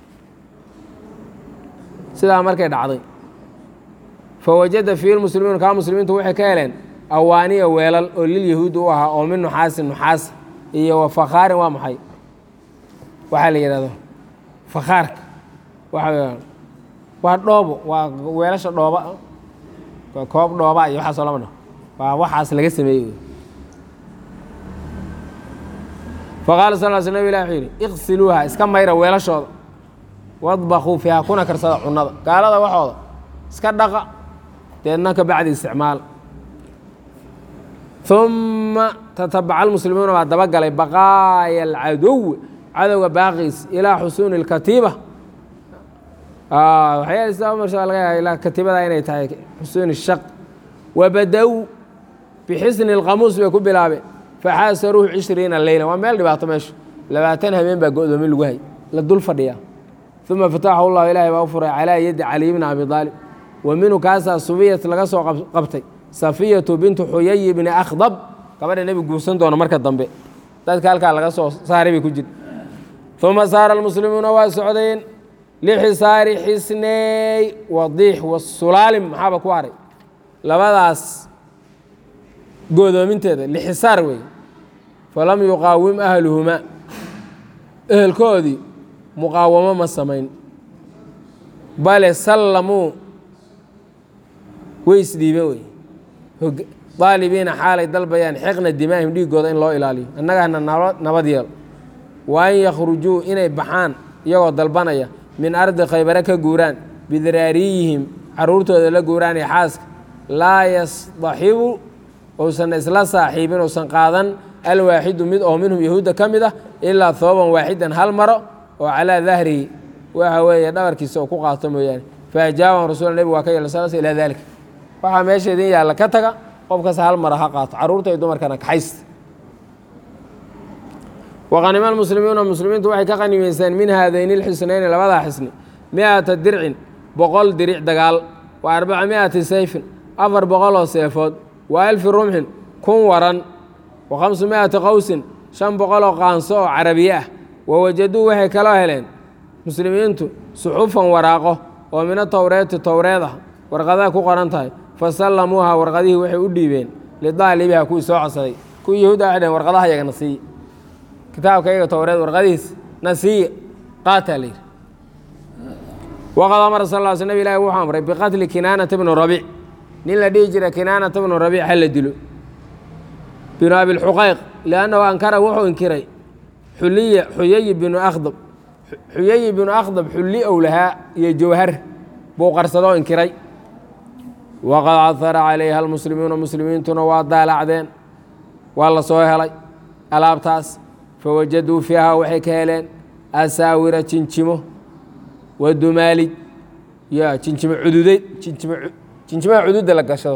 sidaa markay dhacday fawajada fiihi lmuslimiin kaa muslimiintu waxay ka heleen awaaniya weelal oo lilyahuudi u ahaa oo min nuxaasin nuxaas iyo wa fakhaarin waa maxay waxaa la yidhahdo fakhaarka waa waa dhoobo waa weelasha dhooba koob dhooba iyo waxaasoo lama dhaho waa waxaas laga sameeyey faqaala sal l sl nab ilah wuxuu yidhi iqsiluuha iska mayra weelashooda wadbakuu fiiha kuna karsada cunada gaalada waxooda iska dhaqa deedna ka bacdi isticmaal uma tatabaca almuslimuuna baa dabagalay baqaaya alcadow cadowga baaqiis ilaa xusuuni اlkatiiba waxyaal laga yaaba ilaa katiibada inay tahay xusuuni shaq wabada-w bixisni اlqamuus bay ku bilaabeen faxaasaruuhu cishriina leyla waa meel dhibaato meeshu labaatan habeen baa go-doomin lagu hay la dul fadhiya uma fataxahu llahu ilaahay baa u furay calaa yadi caliy bni abi aalib wa minhu kaasaa subiyat laga soo qabtay safiyatu bintu xuyayi bni akhdab gabadha nebi guursan doona marka dambe dadka halkaa laga soo saaray bay ku jir uma saara almuslimuuna waa socdeen lxisaari xisneey wadiix wasulaalim maxaaba ku haray labadaas goodoominteeda lxisaar wey falam yuqaawim ahluhumaa ehelkoodii muqaawamo ma samayn bale sallamuu way isdhiibe wey daalibiina xaalay dalbayaan xiqna dimaahim dhiigooda in loo ilaaliyo annagana nabad yeel wa an yakhrujuu inay baxaan iyagoo dalbanaya min ardi khaybare ka guuraan bidiraariyihim caruurtooda la guuraan iyo xaaska laa yasdaxibu uusan isla saaxiibin uusan qaadan alwaaxidu mid oo minhum yahuudda ka mid ah ilaa hooban waaxidan hal maro oo calaa dahrihi waxa weeye dhabarkiisa oo ku qaato mooyaane faajaaban rasuul nebigu waa ka yeela sal ilaa daalika waxaa meesha idin yaalla ka taga qof kasta hal mara ha qaato carruurta iyo dumarkana kaxaysta waqanima almuslimiuna muslimiintu waxay ka qanimaysteen min haadayni lxisnayni labadaa xisni miata dircin boqol diric dagaal wa arbaca miati sayfin afar boqol oo seefood wa alfi rumxin kun waran wa khamsu miati qowsin shan boqol oo qaanso oo carabiye ah wa wajaduu waxay kaloo heleen muslimiintu suxufan waraaqo oo mina towreeti towreed ah warqadaha ku qoran tahay fa sallamuuha warqadihii waxay u dhiibeen lidaalibiha kuwii soo codsaday kuwii yahuuda waxay dhaheen warqadaha yagana siiye kitaabka iyaga towreed warqadihiis na siiye qaataa la yidhi waqad amara sal ll sl nab ilahi wuxuu amray biqatli kinaanata bni rabiic nin la dhihi jira kinaanata bnu rabiic ha la dilo binu abilxuqayq liannahu ankara wuxuu inkiray xuliya xuyayi binu akhdab xuyayi binu akhdab xulli ow lahaa iyo jawhar buu qarsadoo inkiray waqad cadara calayha almuslimuuna muslimiintuna waa daalacdeen waa la soo helay alaabtaas fawajaduu fiiha waxay ka heleen asaawira jinjimo wa dumaalij ya jinjimo cududeyd jinjimo jinjimaha cududda la gashado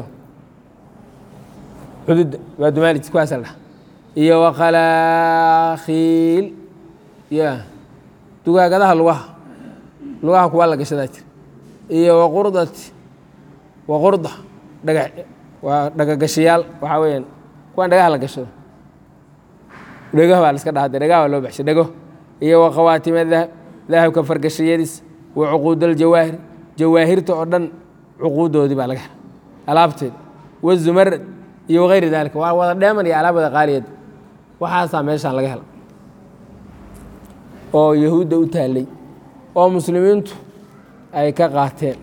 cududda waa dumaalij kuwaasa la dhaha iyo wakhalaakiil ya dugaagadaha lugaha lugaha kuwaa la gashadaa jira iyo waqurdati waqurda dhaga waa dhagagashayaal waxaa weeyaan kuwaan dhagaha la gashado dhegah baa la iska dhaha de dhagaha baa loo baxshay dhego iyo wakhawaatime dahab dahabka fargashayadiis wa cuquudaaljawaahir jawaahirta oo dhan cuquudoodii baa laga hela alaabteeda wazumarad iyo wagayri daalika waa wada dheeman iyo alaab wada qaaliyad waxaasaa meeshaan laga hela oo yahuudda u taallay oo muslimiintu ay ka qaateen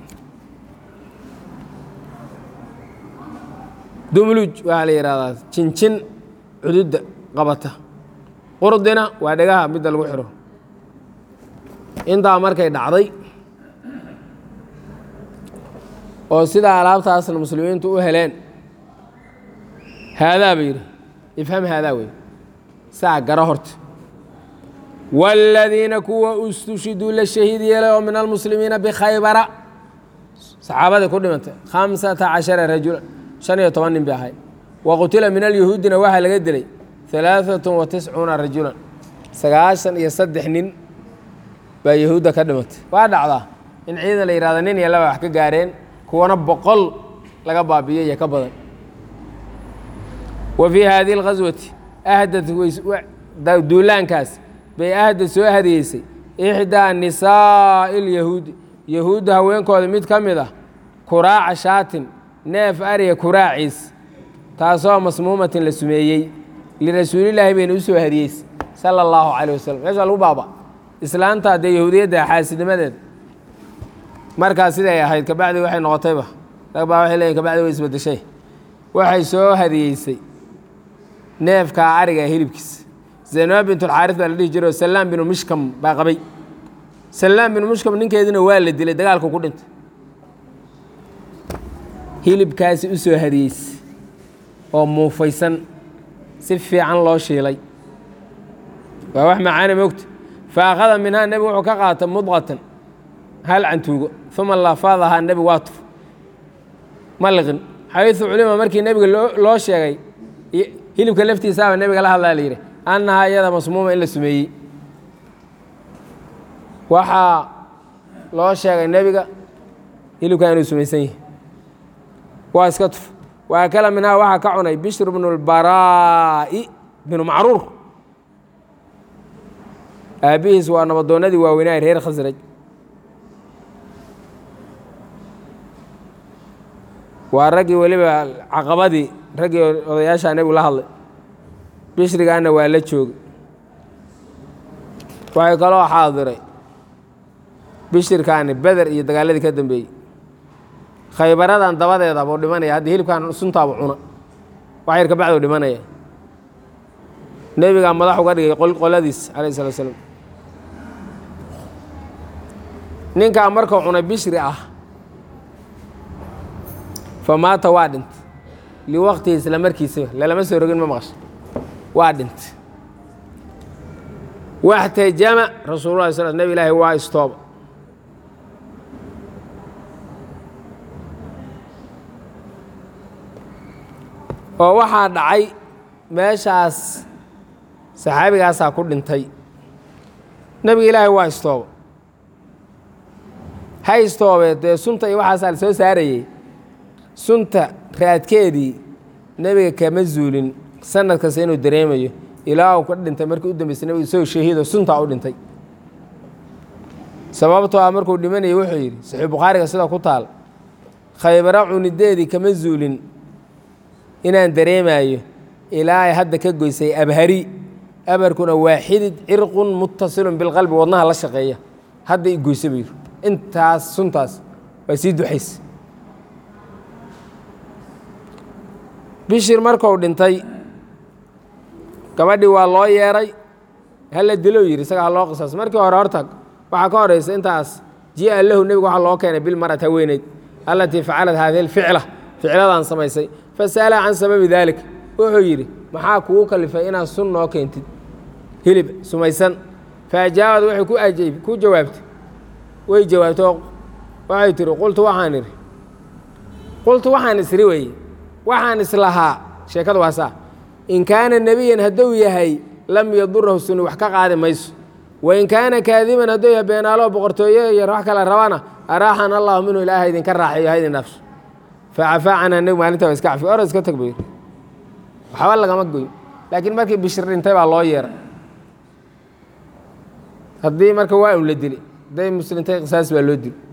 dumluj waxaa la yihahdaa jinjin cududda qabata qurdina waa dhegaha midda lagu xiro intaa markay dhacday oo sidaa alaabtaasna muslimiintu u heleen haadaa ba yidhi ifham haadaa wey saa garo horta wاladiina kuwa istushiduu la shahiid yeelay oo min almuslimiina bikhaybara saxaabadii ku dhimantay khamsata cashara rajula shan iyo toban nin bay ahay wa qutila min alyahuudina waxaa laga dilay alaaثaة wa tiscuuna rajulan sagaashan iyo saddex nin baa yahuudda ka dhimatay waa dhacdaa in ciidan la yihahdo nin iyo laba wax ka gaareen kuwana boqol laga baabiyo iyo ka badan wa fii hadihi اlghaswati ahdad duulaankaas bay ahdad soo hadiyeysay ixdaa nisaa'i اlyahuudi yahuudda haweenkooda mid ka mid ah kuraaca shaatin neef ariga kuraaciis taasoo masmuumatin la sumeeyey lirasuulilaahi bayna u soo hadiyeysay sala اllahu calayh wasalam meeshaa lagu baaba islaanta dee yahuudiyadda xaasidnimadeeda markaas siday ahayd kabacdi waxay noqotayba rag baa waxay leeyiin kabacdi way isbedeshay waxay soo hadiyeysay neefkaa ariga hilibkiisa zaynaba bintulxaaris baa la dhihi jiray oo salaam binu mushkam baa qabay salaam binu mushkam ninkeedina waa la dilay dagaalku ku dhintay hilibkaasi u soo hadiyeysay oo muufaysan si fiican loo shiilay waa wax macaani mogta fa akhada minhaa nebigu wuxuu ka qaatay mudqatan hal cantuugo uma lafaadahaa nebi waa tuf ma liqin xayثu culima markii nebiga loo sheegay hilibka laftiisaaba nebiga la hadlaa la yidhi annahaa iyada masmuuma in la sumeeyey waxaa loo sheegay nebiga hilibkaa inuu sumaysan yahi waa iska tuf wa akala minhaa waxaa ka cunay bishr bnu اlbaraa'i binu macruur aabbihiis waa nabadoonnadii waaweynaa reer khasraj waa raggii weliba caqabadii raggii odayaashaa nebigu la hadlay bishrigaana waa la joogay waxay kaloo xaadiray bishirkaani beder iyo dagaaladii ka dambeeyey khaybaradan dabadeeda buu dhimanaya hadda hilibkan suntaabu cuna wax yar kabacduu dhimanaya nebigaa madax uga dhigay qoladiis calayh salatu slam ninkaa markuu cunay bishri ah fa maata waa dhintay liwaqtihi isla markiisaba lalama soo rogin ma maqasha waa dhintay waxtajama rasuulullah sal nebi ilaahi waa istooba oo waxaa dhacay meeshaas saxaabigaasaa ku dhintay nebiga ilaahay waa istooba ha istoobee dee sunta iyo waxaasaa la soo saarayey sunta raadkeedii nebiga kama zuulin sanad kasta inuu dareemayo ilaa uu ka dhintay markii u dambeysay nebiga isagoo shahiido suntaa u dhintay sababtoo ah markuu dhimanayay wuxuu yidhi saxiix bukhaariga sida ku taal khaybaro cunideedii kama zuulin inaan dareemayo ilaa ay hadda ka goysay abhari abarkuna waa xidid cirqun muttasilun bilqalbi wadnaha la shaqeeya hadda i goysa buu yidhi intaas suntaas waa sii duxaysa bishir markuu dhintay gabadhii waa loo yeeray hala dilow yidhi isaga ha loo qisaas markii hore horta waxaa ka horaysa intaas jia lahu nebigu waxaa loo keenay bilmar'at haweeneyd allatii facalat haadihi alficla ficladan samaysay fasa'alaha can sababi dalik wuxuu yidhi maxaa kugu kalifay inaad sun noo keentid hilib sumaysan faajaabad waxay ku ajayb ku jawaabtay way jawaabtay oo waxay tihi qultu waxaan idhi qultu waxaan isri weeye waxaan islahaa sheekada waa saa in kaana nebiyan hadduu yahay lam yadurahu suni wax ka qaadi mayso wain kaana kaadiban hadduu yahay beenaalo boqortooye iyo wax kale rabana araaxana allahu minhu ilaaha idinka raaxeeyo ha idin dhaafso facafaa canha nebigu maalinta waa iska cafi ora iska tag buu yidhi waxba lagama goyn laakiin markii bishir dhintay baa loo yeeray haddii marka waa un la dili hadday muslintay qisaas baa loo dili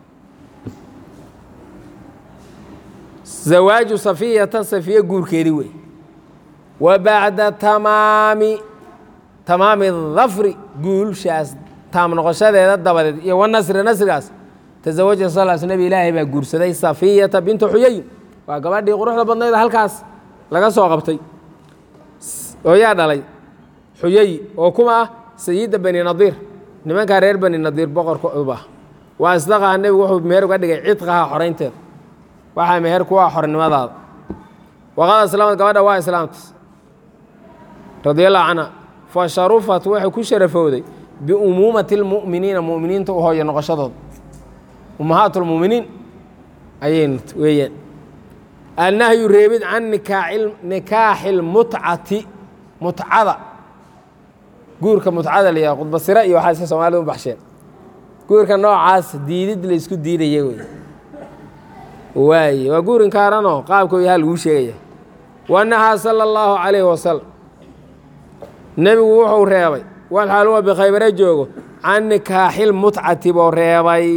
zawaaju safiyata safiye guurkeedii wey wa bacda tamaami tamaami dafri guulshaas taam noqoshadeeda dabadeed iyo wanasri nasrigaas tazawaja sal sl nebi ilaahay baa guursaday safiyata bintu xuyayin waa gabadhii quruxda badnayd halkaas laga soo qabtay oo yaa dhalay xuyayi oo kuma ah sayida bani nadiir nimankaa reer bani nadiir boqorkooba ah waa isdaqaha nebigu wuxuu meher uga dhigay cidqaha xoraynteeda waxaa meher ku ah xornimadaada waqad aslamad gabadha waa islaamta radia allahu canha fa sharufat waxay ku sharafowday biumuumati اlmu'miniina mu'miniinta u hooya noqoshadooda ummahaat اlmu'miniin ayay weeyaan annahyu reebid can nikaaxi اlmutcati mutcada guurka mutcada la yihah khudbasira iyo waxaa iska soomaalida u baxsheen guurka noocaas diidid la isku diidaya wey waaye waa guur inkaaranoo qaabkoo yahaa laguu sheegaya wanahaa sala اllahu calayhi wasalam nebigu wuxuu reebay walxaal huwa bikhaybare joogo can nikaaxil mutcati buu reebay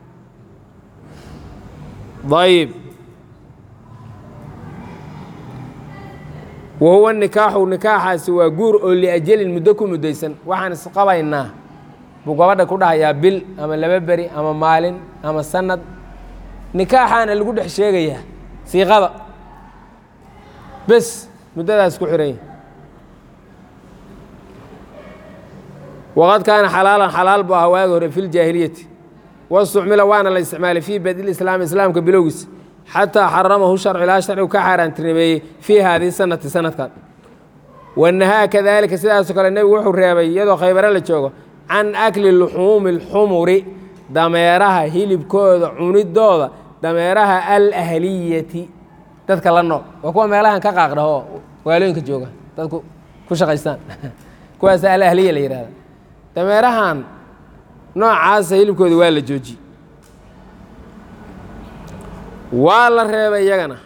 ayib wa huwa nikaaxu nikaaxaasi waa guur oo liajalin muddo ku muddaysan waxaan isqabaynaa buu gabadha ku dhahayaa bil ama laba beri ama maalin ama sanad nikaaxaana lagu dhex sheegayaa siiqada bes muddadaas ku xiran yahy waqad kaana xalaalan xalaal buu ahaa waagi hore fi ljaahiliyati wastucmila waana la isticmaalay fii badil islaami islaamka bilowgiisa xataa xaramahu sharcu ilaa sharcigu ka xaaraantinimeeyey fii haadihi sanati sanadkan wanahaa kadalika sidaasoo kale nebigu wuxuu reebay iyadoo khaybare la joogo can akli luxuumi اlxumuri dameeraha hilibkooda cunidooda dameeraha alahliyati dadka la nool waa kuwa meelahan ka qaaqdhaho waalooyinka jooga dadku ku shaqaystaan kuwaas alahliya la yihahda dameerahan noocaasa hilibkooda waa la joojiyey waa la reebay iyagana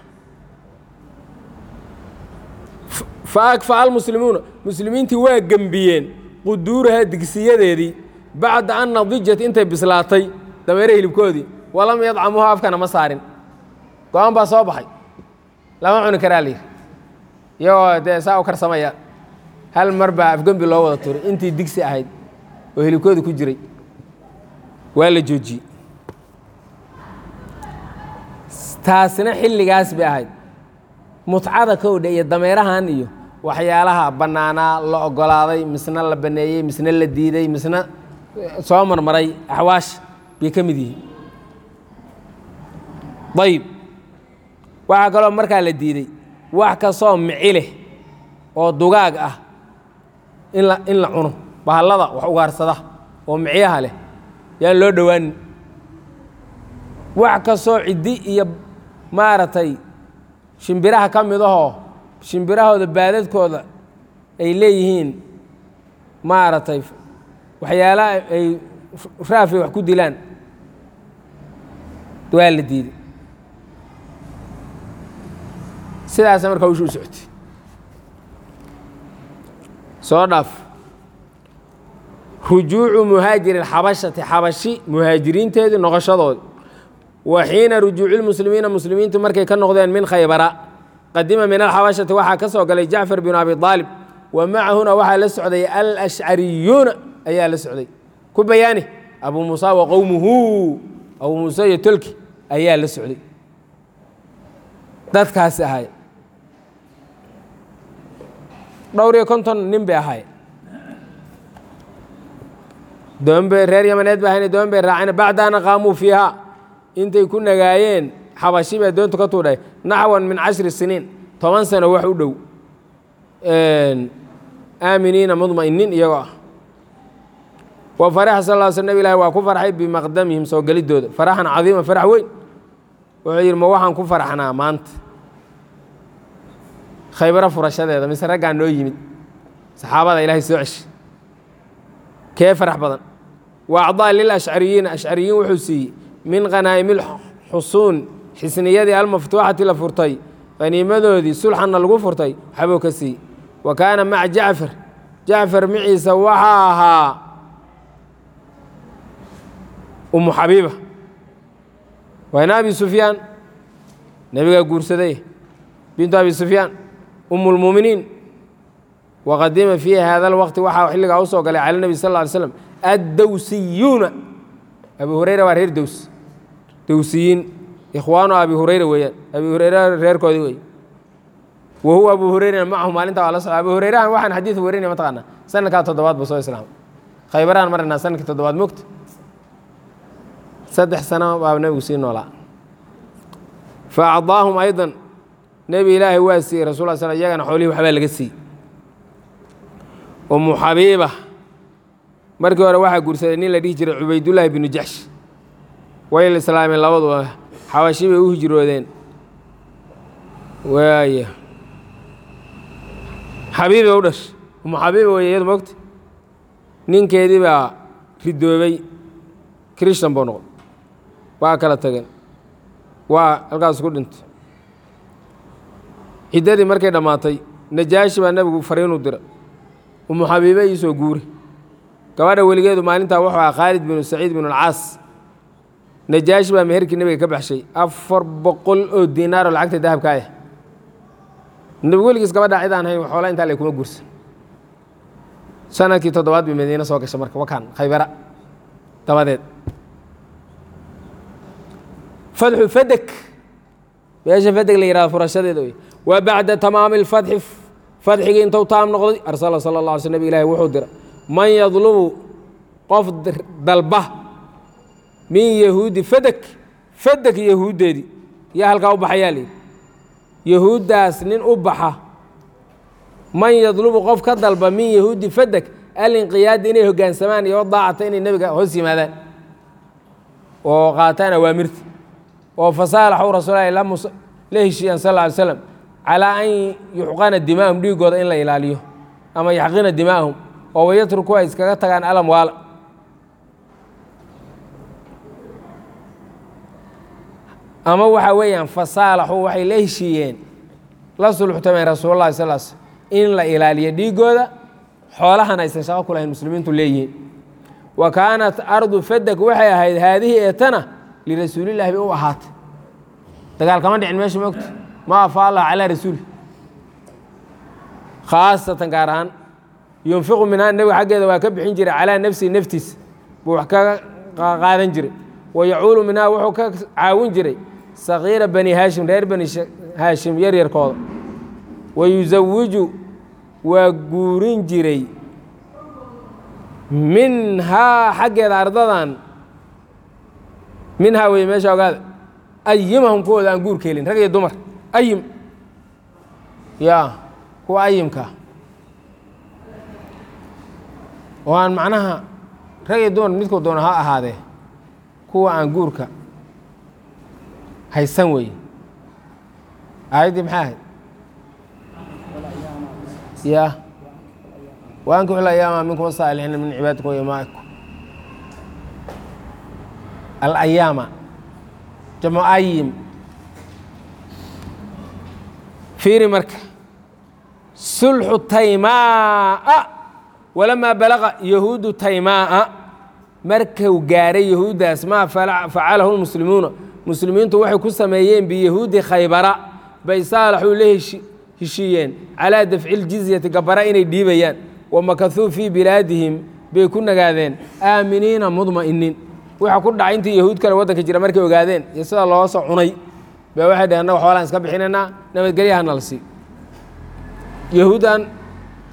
fa akfaca almuslimuuna muslimiintii waa gembiyeen quduuraha digsiyadeedii bacda an nadijat intay bislaatay dameere hilibkoodii walam yadcamuuha afkana ma saarin go-aan baa soo baxay lama cuni karaa layidhi iyagoo dee saa u karsamaya hal mar baa afgembi loo wada turay intii digsi ahayd oo hilibkooda ku jiray waa la joojiyey taasina xilligaas bay ahayd mutcada kowdha iyo dameerahan iyo waxyaalaha bannaanaa la ogolaaday misna la baneeyey misna la diiday misna soo marmaray axwaash bay ka mid yihiin ayib waxaa kaloo markaa la diiday wax kastoo mici leh oo dugaag ah in la in la cuno bahallada wax ugaarsada oo micyaha leh yaan loo dhowaanin wax kastoo ciddi iyo maaragtay shimbiraha ka mid ahoo shimbirahooda baadadkooda ay leeyihiin maaragtay waxyaalaha ay raafay wax ku dilaan waa la diiday sidaasa markaa ushu u socotay soo dhaaf rujuucu muhaajiri xabashati xabashi muhaajiriinteedii noqoshadoodi wa xiina rujuuci lmuslimiina muslimiintu markay ka noqdeen min khaybara qadima min alxabashati waxaa ka soo galay jacfar binu abi aalib wa macahuna waxaa la socday alashcariyuuna ayaa la socday ku bayaani abu muusa wa qowmuhu abu muuse iyo tolki ayaa la socday dadkaasi ahay dhowr iyo konton nin bay ahay doonbay reer yamaneed ba ahayna doon bay raaceen bacdaana qaamuu fiiha intay ku nagaayeen xabashi baa doontu ka tuudhay naxwan min cashri siniin toban sano wax u dhow aaminiina mudma'iniin iyagoo ah wa faraxa sal ll sl nab ilahi waa ku farxay bimaqdamihim soo geliddooda faraxan cadiima farax weyn wuxuu yidhi ma waxaan ku faraxnaa maanta khaybaro furashadeeda mise raggaa noo yimid saxaabada ilaahay soo ceshi kee farax badan wa acdaa lilashcariyiina ashcariyiin wuxuu siiyey min khanaa'imil xusuun xisniyadii almaftuuxati la furtay haniimadoodii sulxanna lagu furtay waxbuu ka siiyey wa kaana maca jacfar jacfar maciisa waxaa ahaa umu xabiiba wayna abi sufyaan nebigaa guursaday bintu abi sufyaan umu lmuuminiin waqadima fii hada alwaqti waxaa xilligaa u soo galay cala nebi sal lla alay slam addowsiyuuna abi hureyra waa reer dows dowsiyiin ikhwaanu abi hureyra weeyaan abi hureyra reerkoodii wey wa huwa abu hureyrana macahu maalintaa waa la socda abu hureyrahan waxaan xadiid warinaya mataqaanaa sanadkaa toddobaad buu soo islaamay khaybaraan marnaa sanadkii toddobaad mogta saddex sano baa nebigu sii noolaa fa acdaahum aydan nebi ilaahay waa siiyey rasul sl iyagana xoolihii waxbaa laga siiyey umu xabiiba markii hore waxaa guursaday nin la dhihi jiray cubaydullaahi binu jaxsh way la islaameen labaduba xabashi bay u hijroodeen waaya xabiiba u dhash umu xabiiba wey iyadu mogta ninkeedii baa ridoobay krishtan buu noqday waa kala tageen waa halkaas ku dhintay ciddadii markay dhammaatay najaashi baa nebigu fariinu dira umu xabiibe iisoo guuri gabadha weligeedu maalintaa wuxuu ahaa khaalid binu saciid binu alcaas najaashi baa meherkii nebiga ka baxshay afar boqol oo diinaaroo lacagta dahabka ah nebigu weligiis gabadhaa cid aan hayn xoola intaa lay kuma guursan sanadkii toddobaad bay madiine soo gashay marka wakaan khaybara dabadeed fadxu fadek meesha fadeg la yihahdo furashadeeda wey wa bacda tamaami اlfatxi fadxigii intuu taam noqday arsala sala اlه alay sl nabig ilahi wuxuu dira man yadlubu qof dalba min yahuudi fadek fadek yahuuddeedii yaa halkaa u baxayaa layidhi yahuuddaas nin u baxa man yadlubu qof ka dalba min yahuudi fadek alinqiyaadi inay hoggaansamaan iyo daacata inay nebiga hoos yimaadaan oo qaataan awaamirta oo fasaalaxu rasuulahi la heshiiyaan sal ly slam calaa an yuxqana dimaahum dhiigooda in la ilaaliyo ama yaxqina dimaahum oo wayatruku ay iskaga tagaan alam waala ama waxaa weeyaan fasaalaxu waxay la heshiiyeen la sulxtameen rasuululahi sal sl in la ilaaliyo dhiigooda xoolahan aysan shaqo ku lahayn muslimiintu leeyihiin wa kaanat ardu fadek waxay ahayd haadihii eetana lirasuulillahi bay u ahaatay dagaal kama dhicin meesha mogta ma afa allah calaa rasuuli khaasatan gaar ahaan yunfiqu minhaa nebiga xaggeeda waa ka bixin jiray calaa nafsihi naftiisa buu wax kaga qaadan jiray wa yacuulu minhaa wuxuu ka caawin jiray sakiira bani haashim reer bani haashim yaryarkooda wa yusawiju waa guurin jiray minhaa xaggeeda ardadan minhaa wey meesha ogaada ayimahum kuwooda aan guurka helin rag iyo dumar ayim ya kuwa ayimkaa oo aan macnaha rag iyo dumar midkuu doono ha ahaadee kuwa aan guurka haysan weeye aayaddii maxay ahayd ya waankiu ayaama minkum saalixiina min cibaadikum imaa'ikum alayaama jamcu ayim fiiri marka sulxu taymaaa walamaa balaqa yahuudu taymaaa markuu gaaray yahuuddaas maa facalahu lmuslimuuna muslimiintu waxay ku sameeyeen biyahuudi khaybara bay saalaxuu la heshiiyeen calaa dafci ljizyati gabara inay dhiibayaan wamakahuu fii bilaadihim bay ku nagaadeen aaminiina mudma'iniin waxa ku dhacay intii yahuud kale waddanka jira markay ogaadeen iyo sida loo soo cunay ba waxay dhaheen annaga xoolaan iska bixinaynaa nabadgelyaha nala sii yahuuddan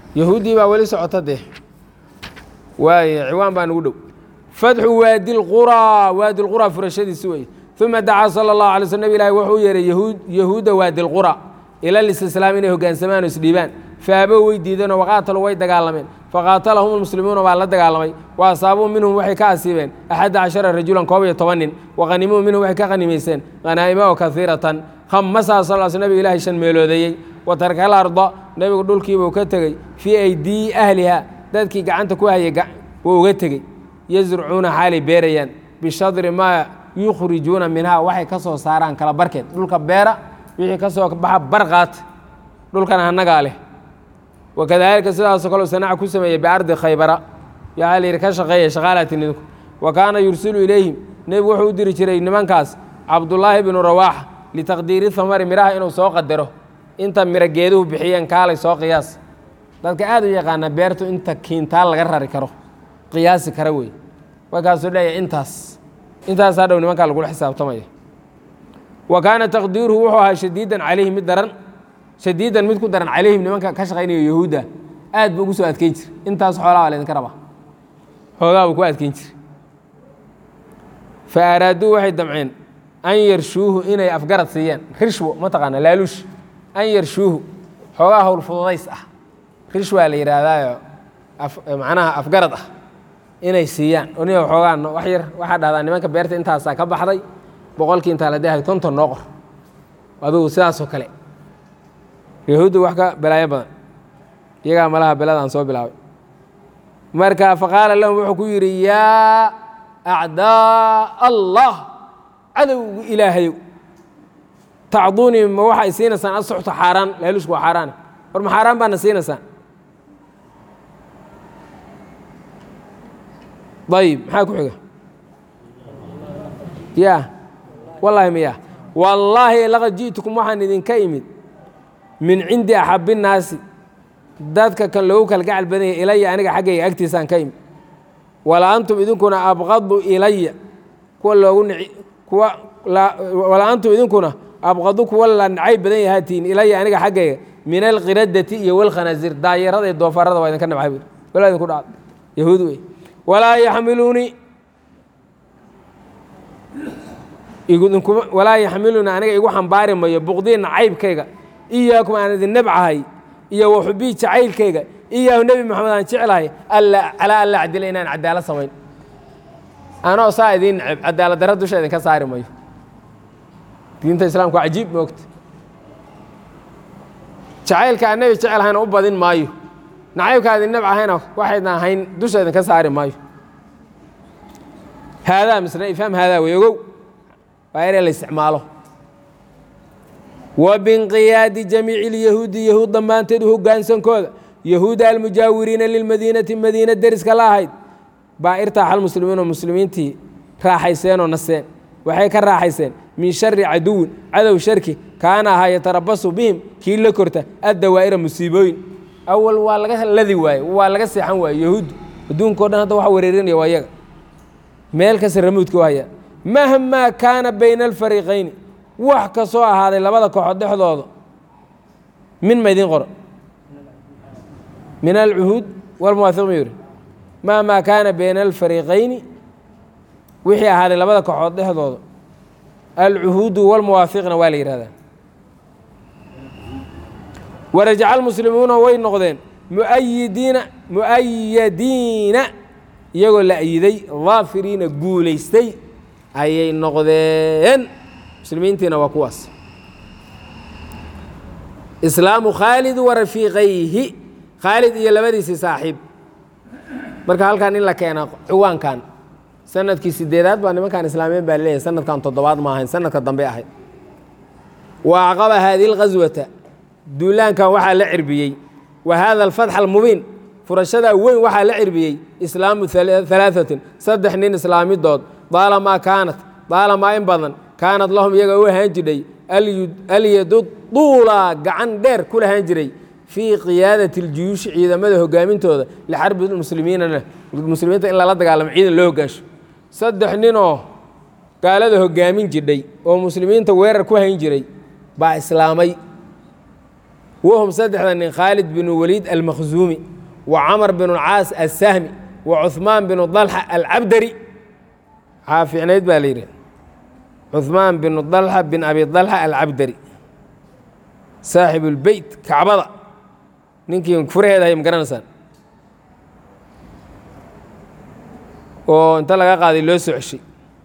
yahuuddii baa weli socota dee waaye ciwaan baa nugu dhow fatxu waadi lquraa waadi lquraa furashadiisi wey uma dacaa sala allahu alay sl nab ilahi wuxuu u yeehay yahuud yahuudda waadi lqura ila listislaam inay hoggaansamaan oo isdhiibaan faabo way diideenoo waqaataluu way dagaalameen faqaatalahum lmuslimuuna baa la dagaalamay wa asaabuu minhum waxay ka asiibeen axadda cashara rajulan koob iyo toban nin waqhanimuu minhum waxay ka qhanimayseen khanaa'ima oo kaiiratan khamasaa sal sl nabiga ilaahay shan meeloodeeyey wa tarka alarda nebigu dhulkiibuu ka tegey fii aydii ahliha dadkii gacanta ku hayay wuu uga tegey yazrucuuna xaalay beerayaan bishadri maa yukhrijuuna minhaa waxay ka soo saaraan kala barkeed dhulka beera wixii ka soo baxa barqaat dhulkan annagaa leh wakadaalika sidaasoo kale sanaca ku sameeyey biardi khaybara waxaa la yidhi ka shaqeeya shaqaalatin idinku wa kaana yursilu ilayhim nebigu wuxuu u diri jiray nimankaas cabdullaahi bnu rawaaxa litaqdiiri hamari midhaha inuu soo qadaro inta miro geeduhu bixiyeen kaalay soo qiyaas dadka aad u yaqaana beertu inta kiintaal laga rari karo qiyaasi kara wey markaasuu leeyahy intaas intaasaa dhow nimankaa lagula xisaabtamaya wa kaana taqdiiruhu wuxuu ahaa shadiidan calayhim mid daran shadiidan mid ku daran calayhim nimanka ka shaqaynaya yahuudda aad buu ugu soo adkeyn jir intaas xoolaa baa laydinka rabaa hoogaa buu ku adkeyn jir fa araaduu waxay damceen an yarshuuhu inay afgarad siiyaan rishwo mataqaana laaluush an yarshuuhu xoogaa howl fududays ah rishwaa la yidhaahdaayo macnaha afgarad ah inay siiyaan oniga xoogaa wax yar waxaa dhahdaa nimanka beerta intaasaa ka baxday boqolkii intaa la dehay konton noo qor adugu sidaasoo kale yahuuddu wax ka balaayo badan iyagaa malaha beladaan soo bilaabay marka faqaala lahum wuxuu ku yidhi yaa acdaa allah cadowgu ilaahayow tacduunii ma waxay siinaysaan asuxtu xaaraan laalushku waa xaaraane war ma xaaraan baana siinaysaan ayib maxaa ku xiga ya wallaahi miya wallaahi laqad ji'tukum waxaan idinka imid min cindi axabi nnaasi dadka kan loogu kala gacal badanya ilaya aniga xaggayga agtiisaan ka imid wala antum idinkuna abqadu ilaya kuwa loogu nici kuwa wala antum idinkuna abqadu kuwa la nacay badan yahaatiin ilaya aniga xaggayga min alqiradati iyo walkhanaasiir daayarada iyo doofaarada waa idinka nabcay buuri walaa idinku dhaca yahuud wey walaa yaxmiluunii walaa yaxmiluunii aniga igu xambaari mayo buqdii nacaybkayga iyaakum aan idin nabcahay iyo waxubii jacaylkayga iyaahu nebi moxamed aan jeclahay calaa alla cadila inaan cadaalad samayn anoo saa idiin neceb cadaalad darra dusha idinka saari mayo diinta islaamku waa cajiib moogta jacaylka aan nebi jecelhayna u badin maayo nacaybka adin nabcahayna waxaydna ahayn dusha idinka saari maayo haadaa misna ifhaam haadaa wey ogow waa ere la isticmaalo wa binqiyaadi jamiici ilyahuudi yahuud dhammaanteed hoggaansankooda yahuuda almujaawiriina lilmadiinati madiina deriska la ahayd baa irtaaxal muslimiinoo muslimiintii raaxayseenoo naseen waxay ka raaxayseen min shari caduwin cadow sharki kaana ahaa yatarabasu bihim kii la korta addawaa'ira musiibooyin awal waa laga ladi waaye waa laga seexan waaye yahuuddu adduunka o dhan hadda waxa wareerinaya waa yaga meel kasta ramuudka u haya mahmaa kaana bayna alfariiqayni wax kastoo ahaaday labada kooxood dhexdooda min ma idiin qoro min alcuhuud walmuwaahiq ma yuri mahmaa kaana bayna alfariiqayni wixii ahaaday labada kooxood dhexdooda alcuhuudu walmuwaahiqna waa la yihahdaa warajaca almuslimuuna way noqdeen muayidiina mu'ayadiina iyagoo la ayiday daafiriina guulaystay ayay noqdeen muslimiintiina waa kuwaas islaamu khaalid wa rafiiqayhi khaalid iyo labadiisii saaxiib marka halkan in la keena ciwaankan sanadkii sideedaad baa nimankan islaamiyeen baa leeyahay sanadkan toddobaad ma ahayn sanadka dambe ahayd wa acqaba haadihi lghaswata duulaankan waxaa la cirbiyey wa hada alfatx almubiin furashadaa weyn waxaa la cirbiyey islaamu alaaثatin saddex nin islaamidood daalamaa kaanat daalamaa in badan kaanad lahum iyaga u ahaan jidhay alyadu duula gacan dheer ku lahaan jiray fii qiyaadati اljuyuushi ciidamada hogaamintooda lixarbi muslimiinana muslimiinta in lala dagaalamo ciidan loo hogaansho saddex ninoo gaalada hogaamin jidhay oo muslimiinta weerar ku hayn jiray baa islaamay wahum saddexda nin khaalid binu waliid almakhzuumi wa camar binu caas assahmi wa cuhmaan binu dalxa alcabdari waxaa fiicnayd baa la yidhi cuhmaan binu dalxa bin abi dalxa alcabdari saaxibu lbeyt kacbada ninkii furaheeda hay ma garanaysaan oo inta laga qaaday loo soo ceshay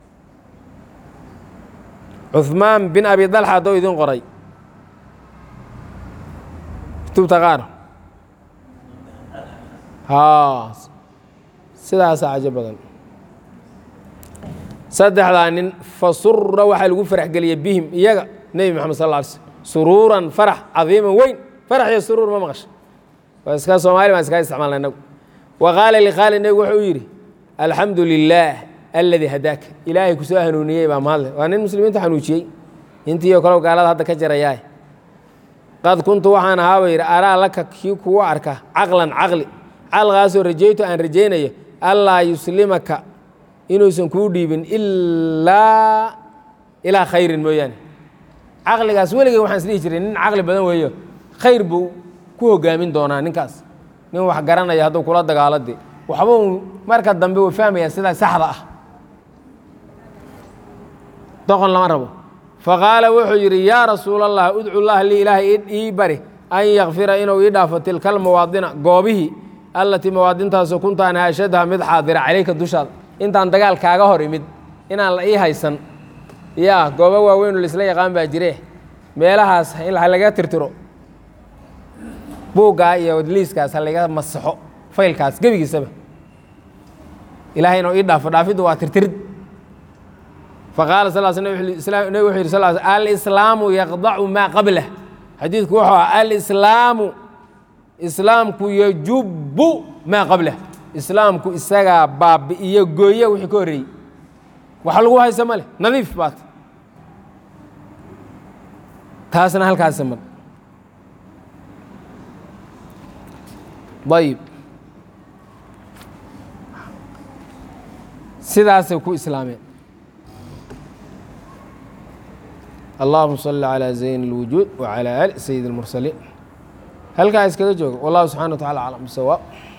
cuhmaan bin abi dalxa haddou idin qoray kutubta qaar haa sidaasaa cajo badan saddexdaa nin fa sura waxaa lagu farax geliyey bihim iyaga nebi moxamed sal lla alay slm suruuran farax cadiiman weyn farax iyo suruur ma maqasha waa iska soomaali baan iskaga isticmaalna inagu wa qaala likhaalid nebigu wuxuu yidhi alxamdu lilaah aladii hadaaka ilaahay kusoo hanuuniyey baa mahadle waa nin muslimiinta xanuujiyey intiiyo kalow gaalada hadda ka jarayaay qad kuntu waxaan ahaaba yidhi araa laka kii kugu arka caqlan caqli caqligaasoo rajaytu aan rajaynayo allaa yuslimaka inuusan kuu dhiibin ilaa ilaa khayrin mooyaane caqligaas weligay waxaan isdhihi jiray nin caqli badan weeyo khayr buu ku hogaamin doonaa ninkaas nin wax garanaya hadduu kula dagaalade waxba uu marka dambe uu fahmaya sidaa saxda ah doqon lama rabo faqaala wuxuu yidhi yaa rasuul allah udcu llaha lii ilaahay ii bari an yakfira inuu ii dhaafo tilka almawaadina goobihii allatii mawaadintaasoo kuntaan ashadha mid xaadira calayka dushaada intaan dagaal kaaga hor imid inaan la ii haysan yaa goobo waaweyn oo laisla yaqaan baa jire meelahaas in laga tirtiro buuggaa iyo liiskaas ha laga masaxo faylkaas gebigiisaba ilahay inuu ii dhaafo dhaafiddu waa tirtirid faqaala sal sl nabig wuxuu yidhi sal alislaamu yaqdacu maa qablah xadiidku wuxuu aha alislaamu islaamku yajubbu maa qablah islaamku isagaa baabi'iyo gooye wixii ka horreeyey wax lagu haysa ma leh nadiif baat taasna halkaasa mar ayib sidaasay ku islaameen allahuma salli calaa zayn اlwujuud wacalaa ali sayid اlmursaliin halkaa iskaga jooga wallahu subxana wa tacala aclam bisawaab